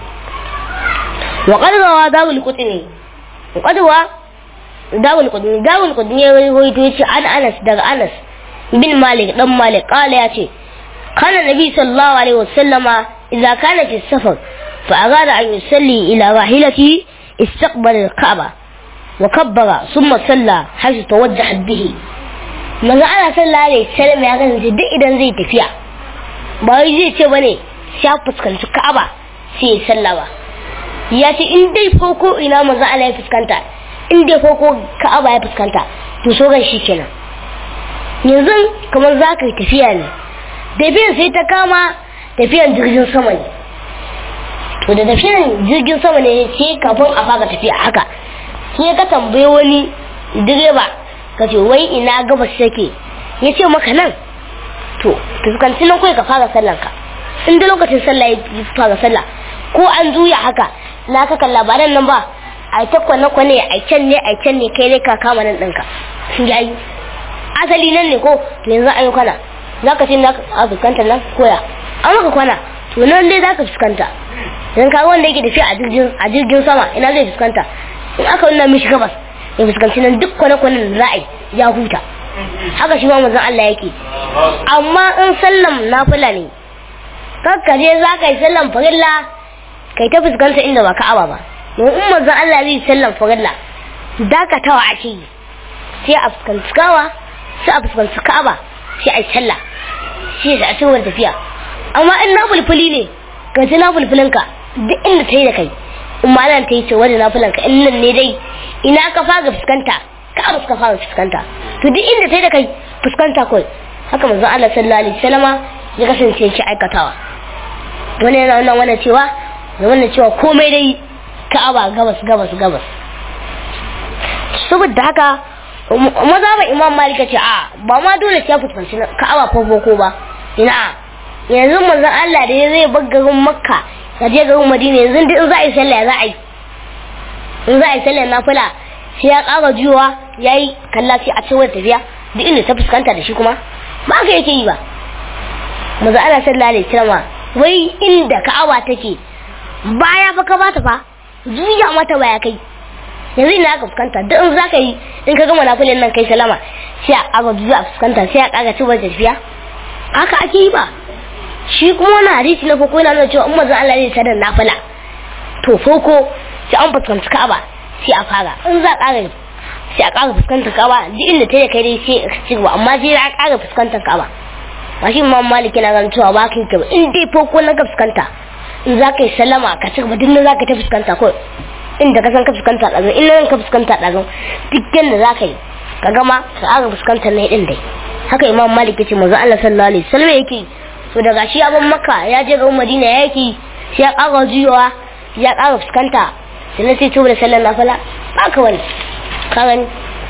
wa qad rawa dawul qutni wa qad wa dawul qutni dawul qutni ya rawaito yace an Anas daga Anas bin Malik dan Malik kala yace kana nabi sallallahu alaihi wasallama idza kana fi safar fa arada an yusalli ila rahilatihi استقبل الكعبة وكبر ثم صلى حيث توجه به manzo ana sallah alaihi salam ya kasance duk idan zai tafiya ba wai zai ce bane ya fuskanci Ka'aba sai ya sallah ba ya ce in dai farko ina manzo Allah ya fuskanta in dai farko Ka'aba ya fuskanta to so gan shi kenan yanzu kamar za ka yi tafiya ne tafiyan sai ta kama tafiyan jirgin sama ne to da tafiyan jirgin sama ne sai kafin a fara tafiya haka sai ka tambaye wani direba ka ce wai ina gabas yake ya ce maka nan to fuskanci nan kawai ka fara sallan ka in da lokacin sallah ya fara sallah ko an juya haka na ka kalla ba nan ba a ta kwane kwane a can ne a can ne kai ne ka kama nan ɗinka ya yi asali nan ne ko to yanzu an yi kwana za ka ce na a fuskanta nan koya an maka kwana to nan dai za ka fuskanta idan ka wanda yake tafiya a jirgin a jirgin sama ina zai fuskanta in aka nuna mishi gabas ya fuskanci nan duk kwane-kwanen da za a yi ya huta haka shi ma manzon Allah yake amma in sallam nafila ne kakka je za ka yi sallan farilla kai ta fuskanta inda ba ka'aba ba don in manzon Allah zai sallan farilla dakatawa ake yi sai a fuskanci kawa sai a fuskanci ka'aba sai a yi sallah sai a cikin tafiya amma in na fulfuli ne ka ji na fulfulinka duk inda ta yi da kai in ma nan ta yi ce wani na fulanka in nan ne dai ina ka fara fuskanta ka'aba suka fara fuskanta to duk inda ta yi da kai fuskanta kawai haka manzon Allah sallallahu alaihi wasallama ya kasance shi aikatawa wani yana wannan wannan cewa da wannan cewa komai dai ka'aba gabas gabas gabas saboda haka maza ba imam malika ce a ba ma dole sai ya fuskanci ka'aba ko boko ba ina yanzu manzon Allah da ya zai bar garin makka ya je garin madina yanzu duk in za a yi sallah za a yi in za a yi sallah nafila sai ya ƙara juyowa ya yi kalla sai a cewar tafiya duk inda ta fuskanta da shi kuma ba ka yake yi ba manzon Allah sallallahu alaihi wasallam wai inda ka'aba take baya fa ka bata fa juya mata baya kai yanzu ina aka fuskanta duk in zaka yi in ka gama nafilin nan kai salama sai a ƙara juya a fuskanta sai a ƙara cewar tafiya haka ake yi ba shi kuma wani hadisi na farko yana nuna cewa in manzon Allah zai sadar nafila to farko sai an fuskanci Ka'aba sai a fara in za a ƙara sai a ƙara fuskantar Ka'aba duk inda ta kai dai sai a ci gaba amma sai a ƙara fuskantar Ka'aba ba shi Imam Malik yana ganin cewa ba ka yi ta in dai farko na ka fuskanta in za ka yi sallama ka ci gaba duk na za ka ta fuskanta ko inda ka san ka fuskanta ɗazan in nan ka fuskanta ɗazan duk yadda za ka yi ka gama ka ƙara fuskantar na ɗin dai haka Imam Malik ya ce manzon Allah sallallahu alaihi wasallam yake to daga shi abin makka ya je garin madina ya yake sai ya ƙara juyowa ya ƙara fuskanta sannan sai tuba da sallar nafila ba ka wani ka gani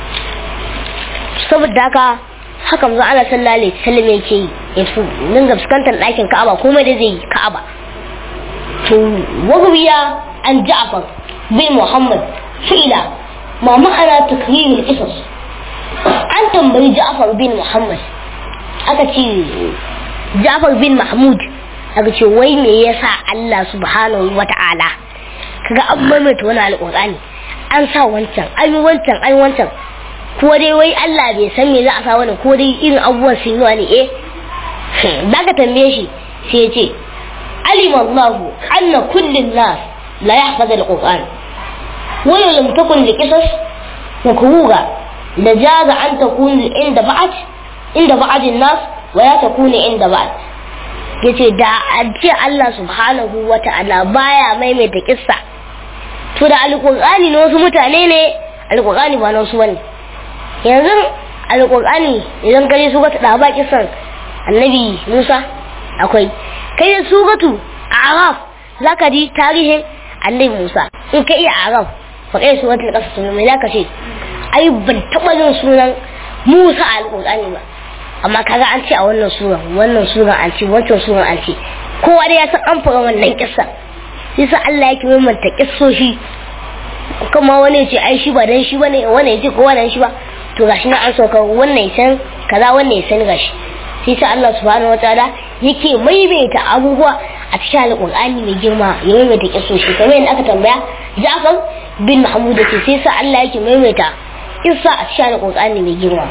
saboda haka haka mu ana sallallahu alaihi wasallam yake yi ya fi dinga fuskantar ɗakin ka'aba komai da zai yi ka'aba to wagwiya an ja'far bin muhammad fi'ila ma ma'ana takrirul qisas an tambayi ja'far bin muhammad aka ce Jafar bin Mahmud aka ce wai me yasa Allah subhanahu wata'ala kaga an maimaita wani alƙur'ani an sa wancan an yi wancan an yi wancan ko dai wai Allah bai san me za a sa wani ko dai irin abubuwan sun yi ne eh da ka tambaye shi sai ya ce alima Allah anna kullin nas la yahfaz alquran wa lam takun liqisas makruga la jaza an takun inda ba'at inda ba'ad nas wa ya ta kune inda ba ya ce da a ce Allah subhanahu wa ta'ala baya maimaita kissa to da alƙur'ani na wasu mutane ne alƙur'ani ba na wasu wani yanzu alƙur'ani idan ka je sugatu da ba kissan annabi musa akwai kai da sugatu a araf za ka ji tarihin annabi musa in ka iya araf fa kai sugatul ƙasa to me za ka ce ai ban taɓa jin sunan musa a alƙur'ani ba amma kaga an ce a wannan suran wannan suran an ce wancan suran an ce kowa da ya san an fara wannan kissa yasa Allah yake mamanta kissoshi kuma wani ce ai shi ba dan shi bane wani ya ce ko wannan shi ba to gashi na an sauka wannan ya san kaza wannan ya san gashi sai sa Allah subhanahu wataala yake maimaita abubuwa a cikin alqur'ani mai girma ya maimaita kissoshi kamar yadda aka tambaya Ja'far bin Mahmud ce sai sa Allah yake maimaita kissa a cikin alqur'ani mai girma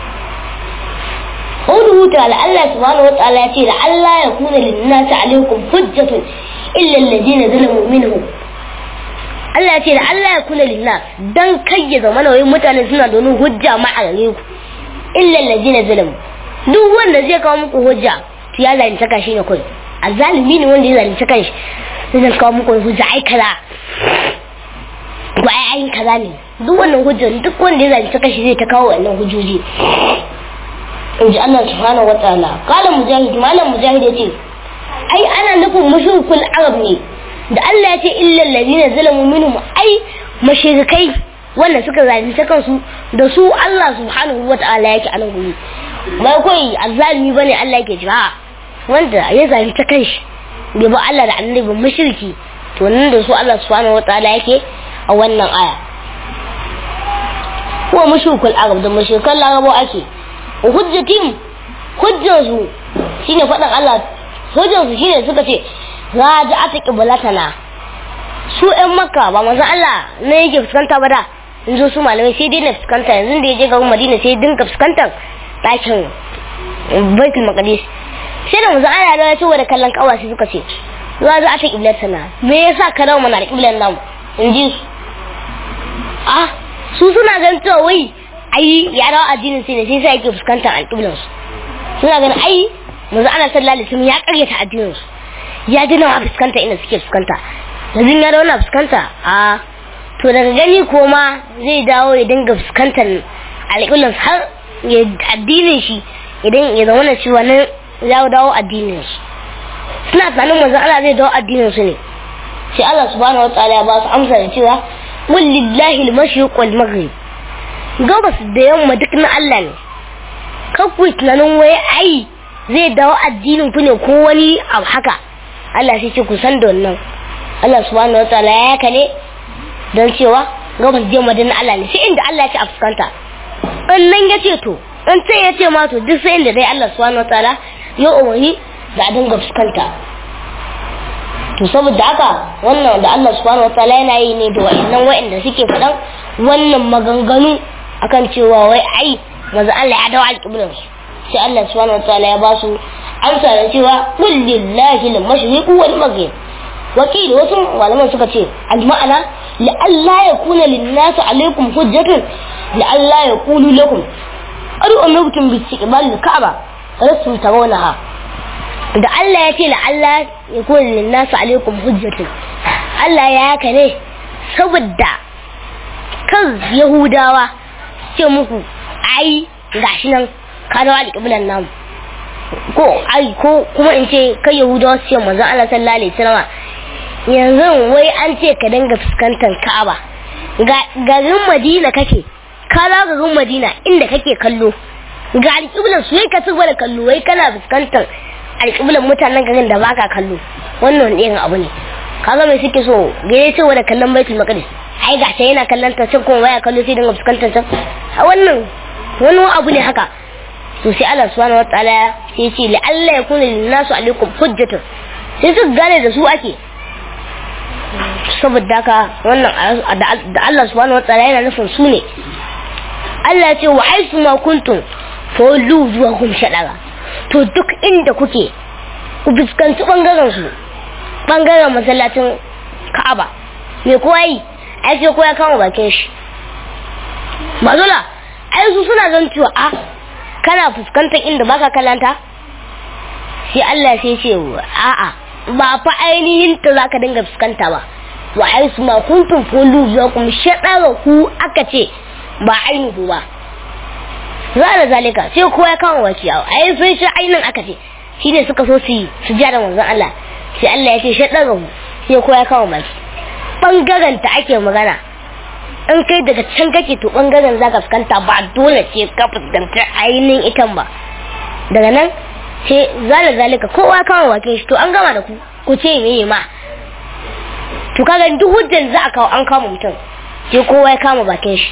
قوله تعالى الله سبحانه وتعالى يقول لعل يكون للناس عليكم حجة إلا الذين ظلموا منهم Allah ya ce da Allah ya kula lillah dan kai ya zama nauyin mutane suna da wani hujja ma a gare ku illa allazina zalamu duk wanda zai kawo muku hujja to ya zalunta ka shi ne kai azalimi ne wanda ya zalunta kanshi zai kawo muku hujja ai kaza ba ai ai kaza ne duk wannan hujja duk wanda ya zalunta kanshi zai ta kawo wannan hujjoji in ji Allah subhanahu wa ta'ala kala mujahid malam mujahid ya ce ai ana nufin mushrikul arab ne da Allah ya ce illa allazina zalamu minhum ai mashirikai wanda suka zalunta kansu da su Allah subhanahu wa ta'ala yake anan guri ba koi azzalimi bane Allah yake jira wanda ya zalunta kanshi bai ba Allah da annabi ba mushriki to nan da su Allah subhanahu wa ta'ala yake a wannan aya ko mushrikul arab da mushrikan larabo ake hujjatim hujjansu shine faɗin Allah hujjansu shine suka ce raja'at qiblatana su ƴan makka ba manzo Allah ne yake fuskanta ba da in zo su malamai sai dai na fuskanta yanzu da ya je garin madina sai dinka fuskantar ɗakin baitul maqdis sai da manzo Allah ya ce da kallon kawa sai suka ce raja'at qiblatana me yasa ka dawo mana da qiblan namu in ji su ah su suna ganin cewa wai ai ya dawo addinin sai ne sai sai yake fuskantar alƙiblan su suna ganin ai manzo ana sallallahu alaihi wasallam ya karyata addinin su ya ji nawa fuskanta inda suke fuskanta yanzu ya dawo na fuskanta a to daga gani ko ma zai dawo ya dinga fuskantar alƙiblan har ya addinin shi idan ya zama na cewa nan ya dawo addinin su suna tunanin manzo Allah zai dawo addinin su ne sai Allah subhanahu wataala ya ba su amsa da cewa wallahi al-mashriq wal maghrib gabas da yamma duk na Allah ne kakwai tunanin wai ai zai dawo addinin ku ne ko wani abu haka Allah sai ce ku san da wannan Allah subhanahu wataala ya yaka ne don cewa gabas da yamma na Allah ne sai inda Allah ya ce a fuskanta in nan ya ce to in sai ya ce ma to duk sai inda dai Allah subhanahu wataala ya umarni da a dinga fuskanta to saboda haka wannan da Allah subhanahu wataala yana yi ne da wa'annan wa'anda suke faɗan wannan maganganu akan cewa wai ai maza Allah ya dawo alƙiblar su sai Allah subhanahu wataala ya ba su amsa da cewa qul lillahi al-mashriq wal maghrib wakili wasu malaman suka ce al-ma'ana la Allah yakuna lin-nas alaykum hujjatun la Allah yaqulu lakum adu umirtum bi istiqbal al-ka'ba rasul tarawnaha da Allah ya ce la Allah yakuna lin-nas alaykum hujjatun Allah ya haka ne saboda kan Yahudawa ce muku ai gashi nan ka dawo alƙiblan namu ko ai ko kuma in ce kai yahudawa su ce manzon Allah sallallahu alaihi wasallam yanzu wai an ce ka dinga fuskantar Ka'aba ga garin Madina kake ka za garin Madina inda kake kallo ga alƙiblan su ka ci da kallo wai kana fuskantar alƙiblan mutanen garin da baka kallo wannan irin abu ne kaga mai suke so gare cewa da kallon baitul maqdis ai ga ta yana kallon ta can kuma baya kallo sai dinga fuskantar ta a wannan wani abu ne haka to sai Allah subhanahu wataala sai ce la Allah ya kuna lin nasu alaikum hujjatun sai su gane da su ake saboda haka wannan da Allah subhanahu wataala yana nufin su ne Allah ya ce wa aisu ma kuntum fa wallu wujuhakum shadara to duk inda kuke ku fuskanci bangaren su bangaren masallacin Ka'aba me kowa yi ai sai kowa kama bakin shi mazula ai su suna zan cewa a kana fuskantar inda baka kalanta sai Allah sai ce a'a ba fa ainihin ta zaka dinga fuskanta ba wa ai su ma kuntum fulu yakum shadara ku aka ce ba ainihu ba zala zalika sai kowa ya kama baki ai sai shi ainin aka ce shine suka so su yi su jara manzon Allah sai Allah ya ce shadara ku sai kowa ya kama baki bangaren ta ake magana in kai daga can kake to bangaren za ka fuskanta ba dole ce ka fuskanta ainihin itan ba daga nan ce zala zalika kowa kama bakin shi to an gama da ku ku ce me ma to kaga duk hujjan za a kawo an kama mutum sai kowa ya kama bakin shi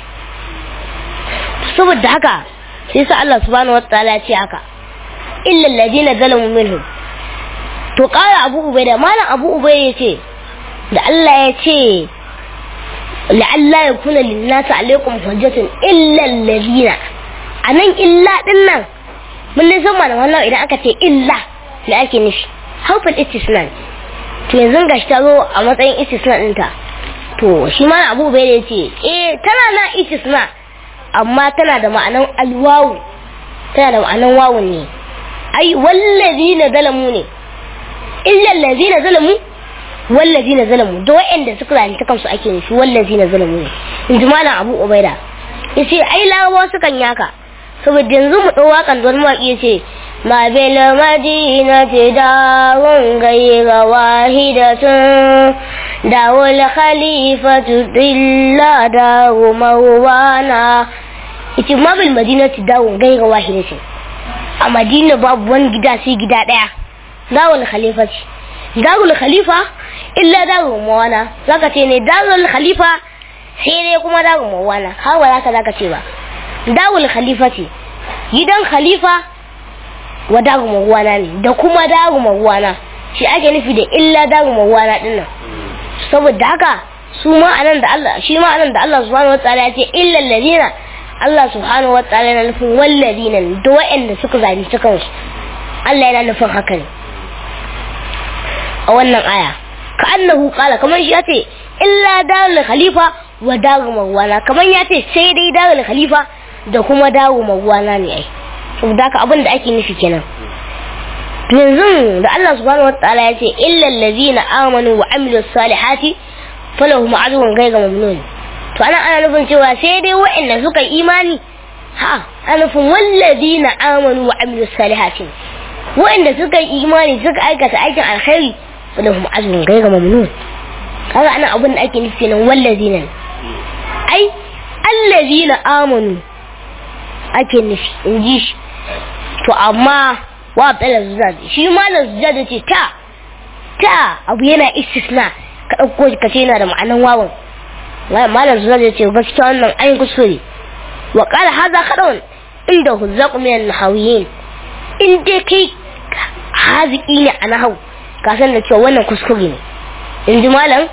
saboda haka sai sa Allah subhanahu wataala ya ce haka illa alladhina zalamu minhum to kara abu ubaida malam abu ubaida ya ce da Allah ya ce la'alla ya kuna linnasa alaikum hujjatun illa allazina anan illa din nan mun ne san malaman nan idan aka ce illa me ake nufi harfin istisna to yanzu gashi ta zo a matsayin istisna ɗinta to shi ma abu bai da ce eh tana na istisna amma tana da ma'anan alwawu tana da ma'anan wawun ne ai wallazina zalamu ne illa allazina zalamu wallazina zalamu da wa'anda suka zalunta kansu ake nufi wallazina zalamu ne in ji malam abu ubaida yace ai larabawa sukan yaka saboda yanzu mu ɗau waƙan don mawaƙi yace ma bil madinati dawun ghayra wahidatun dawul khalifatu illa dawu mawana yace ma bil madinati dawun ghayra wahidatun a madina babu wani gida sai gida ɗaya dawul khalifati dawul khalifa illa daru mawana zaka ce ne darul khalifa sai dai kuma daru mawana har ba zaka zaka ce ba darul khalifa ce gidan khalifa wa daru mawana ne da kuma daru mawana shi ake nufi da illa daru mawana din nan saboda haka su ma anan da Allah shi ma anan da Allah subhanahu wataala ya ce illa alladhina Allah subhanahu wataala yana nufin walladhina da wa'anda suka zalunci kansu Allah yana nufin haka ne a wannan aya ka annahu qala kamar shi ya ce illa darul khalifa wa daru mawana kamar ya ce sai dai darul khalifa da kuma daru mawana ne ai saboda haka abin da ake nufi kenan yanzu da Allah subhanahu wataala ya ce illa allazina amanu wa amilus salihati falahum ajrun ghayra mamnun to ana ana nufin cewa sai dai waɗanda suka yi imani ha ana nufin wallazina amanu wa amilus salihati waɗanda suka yi imani suka aikata aikin alkhairi falahum ajrun ghayra mamnun kaga ana abin da ake nufi nan wallazina ai allazina amanu ake nufi in ji shi to amma wa tsala zuzad shi malam zuzad ce ta ta abu yana istisna ka ɗauko shi ka ce yana da ma'anan wawan malam zuzad ya ce gaskiya wannan an kuskure wa qala hadha khadawun inda huzzaq min an-nahawiyin in dai kai haziki ne a nahau ka san da cewa wannan kuskure ne in ji malam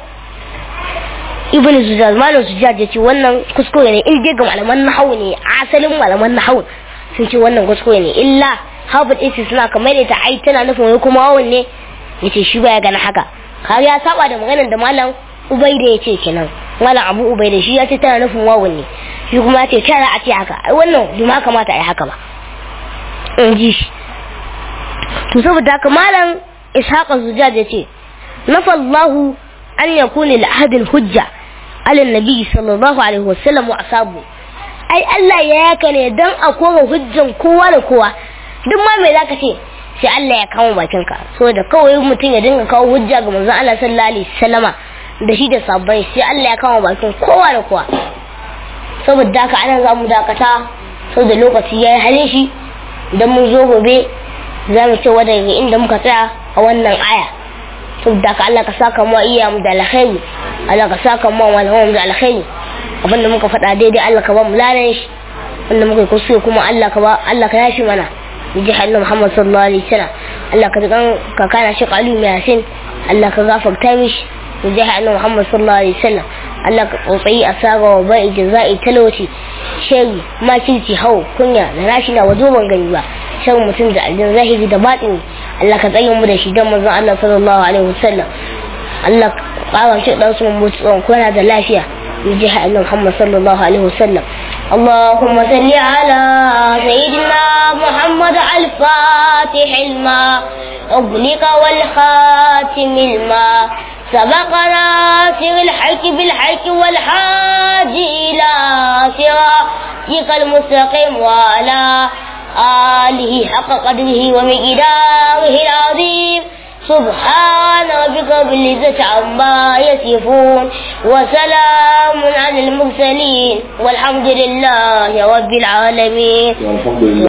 ibn zujaj malam zujaj ya ce wannan kuskure ne in dai ga malaman nahau ne asalin malaman nahau sun ce wannan kuskure ne illa harvard isi suna kamar ita ai tana nufin wai kuma wawan ne ya ce shi baya gana haka har ya saba da maganar da malam ubaida ya ce kenan malam abu ubaida shi ya ce tana nufin wawan ne shi kuma ya ce tara a ce haka ai wannan bai ma kamata a yi haka ba in ji shi to saboda haka malam ishaqa zujaj ya ce nafallahu an yakuna al hujja ala nabi sallallahu alaihi wasallam wa asabu ai Allah ya yaka ne dan a kora hujjan kowa da kowa duk ma me zaka ce sai Allah ya kawo bakin ka so da kawai mutum ya dinga kawo hujja ga manzon Allah sallallahu alaihi wasallama da shi da sabbai sai Allah ya kawo bakin kowa da kowa saboda haka anan za mu dakata saboda lokaci yayi halin shi idan mun zo gobe za mu ce daga inda muka tsaya a wannan aya saboda haka Allah ka saka mu iya mu da alkhairi Allah ka saka mu malaman da alkhairi abinda muka faɗa daidai Allah ka ba mu ladan shi wanda muka kuskure kuma Allah ka ba Allah ka yashi mana ji halin Muhammad sallallahu alaihi wasallam Allah ka kan ka kana shi qalu mai yasin Allah ka gafarta mishi ji halin Muhammad sallallahu alaihi wasallam Allah ka tsotsayi asaga wa bai jazai talauci shari makirci hau kunya da rashi na wazo ban gani ba shan mutum da aljin zahiri da batini Allah ka tsaye mu da shi dan manzon Allah sallallahu alaihi wasallam Allah ka ƙara shi dan su mu tsawon kwana da lafiya بجاه أن محمد صلى الله عليه وسلم اللهم صل على سيدنا محمد الفاتح الماء أغلق والخاتم الماء سبقنا سر الحق بالحق والحاج إلى صراطك المستقيم وعلى آله حق قدره ومقداره العظيم سبحان ربك رب العزة عما يصفون وسلام على المرسلين والحمد لله رب العالمين والحمد لله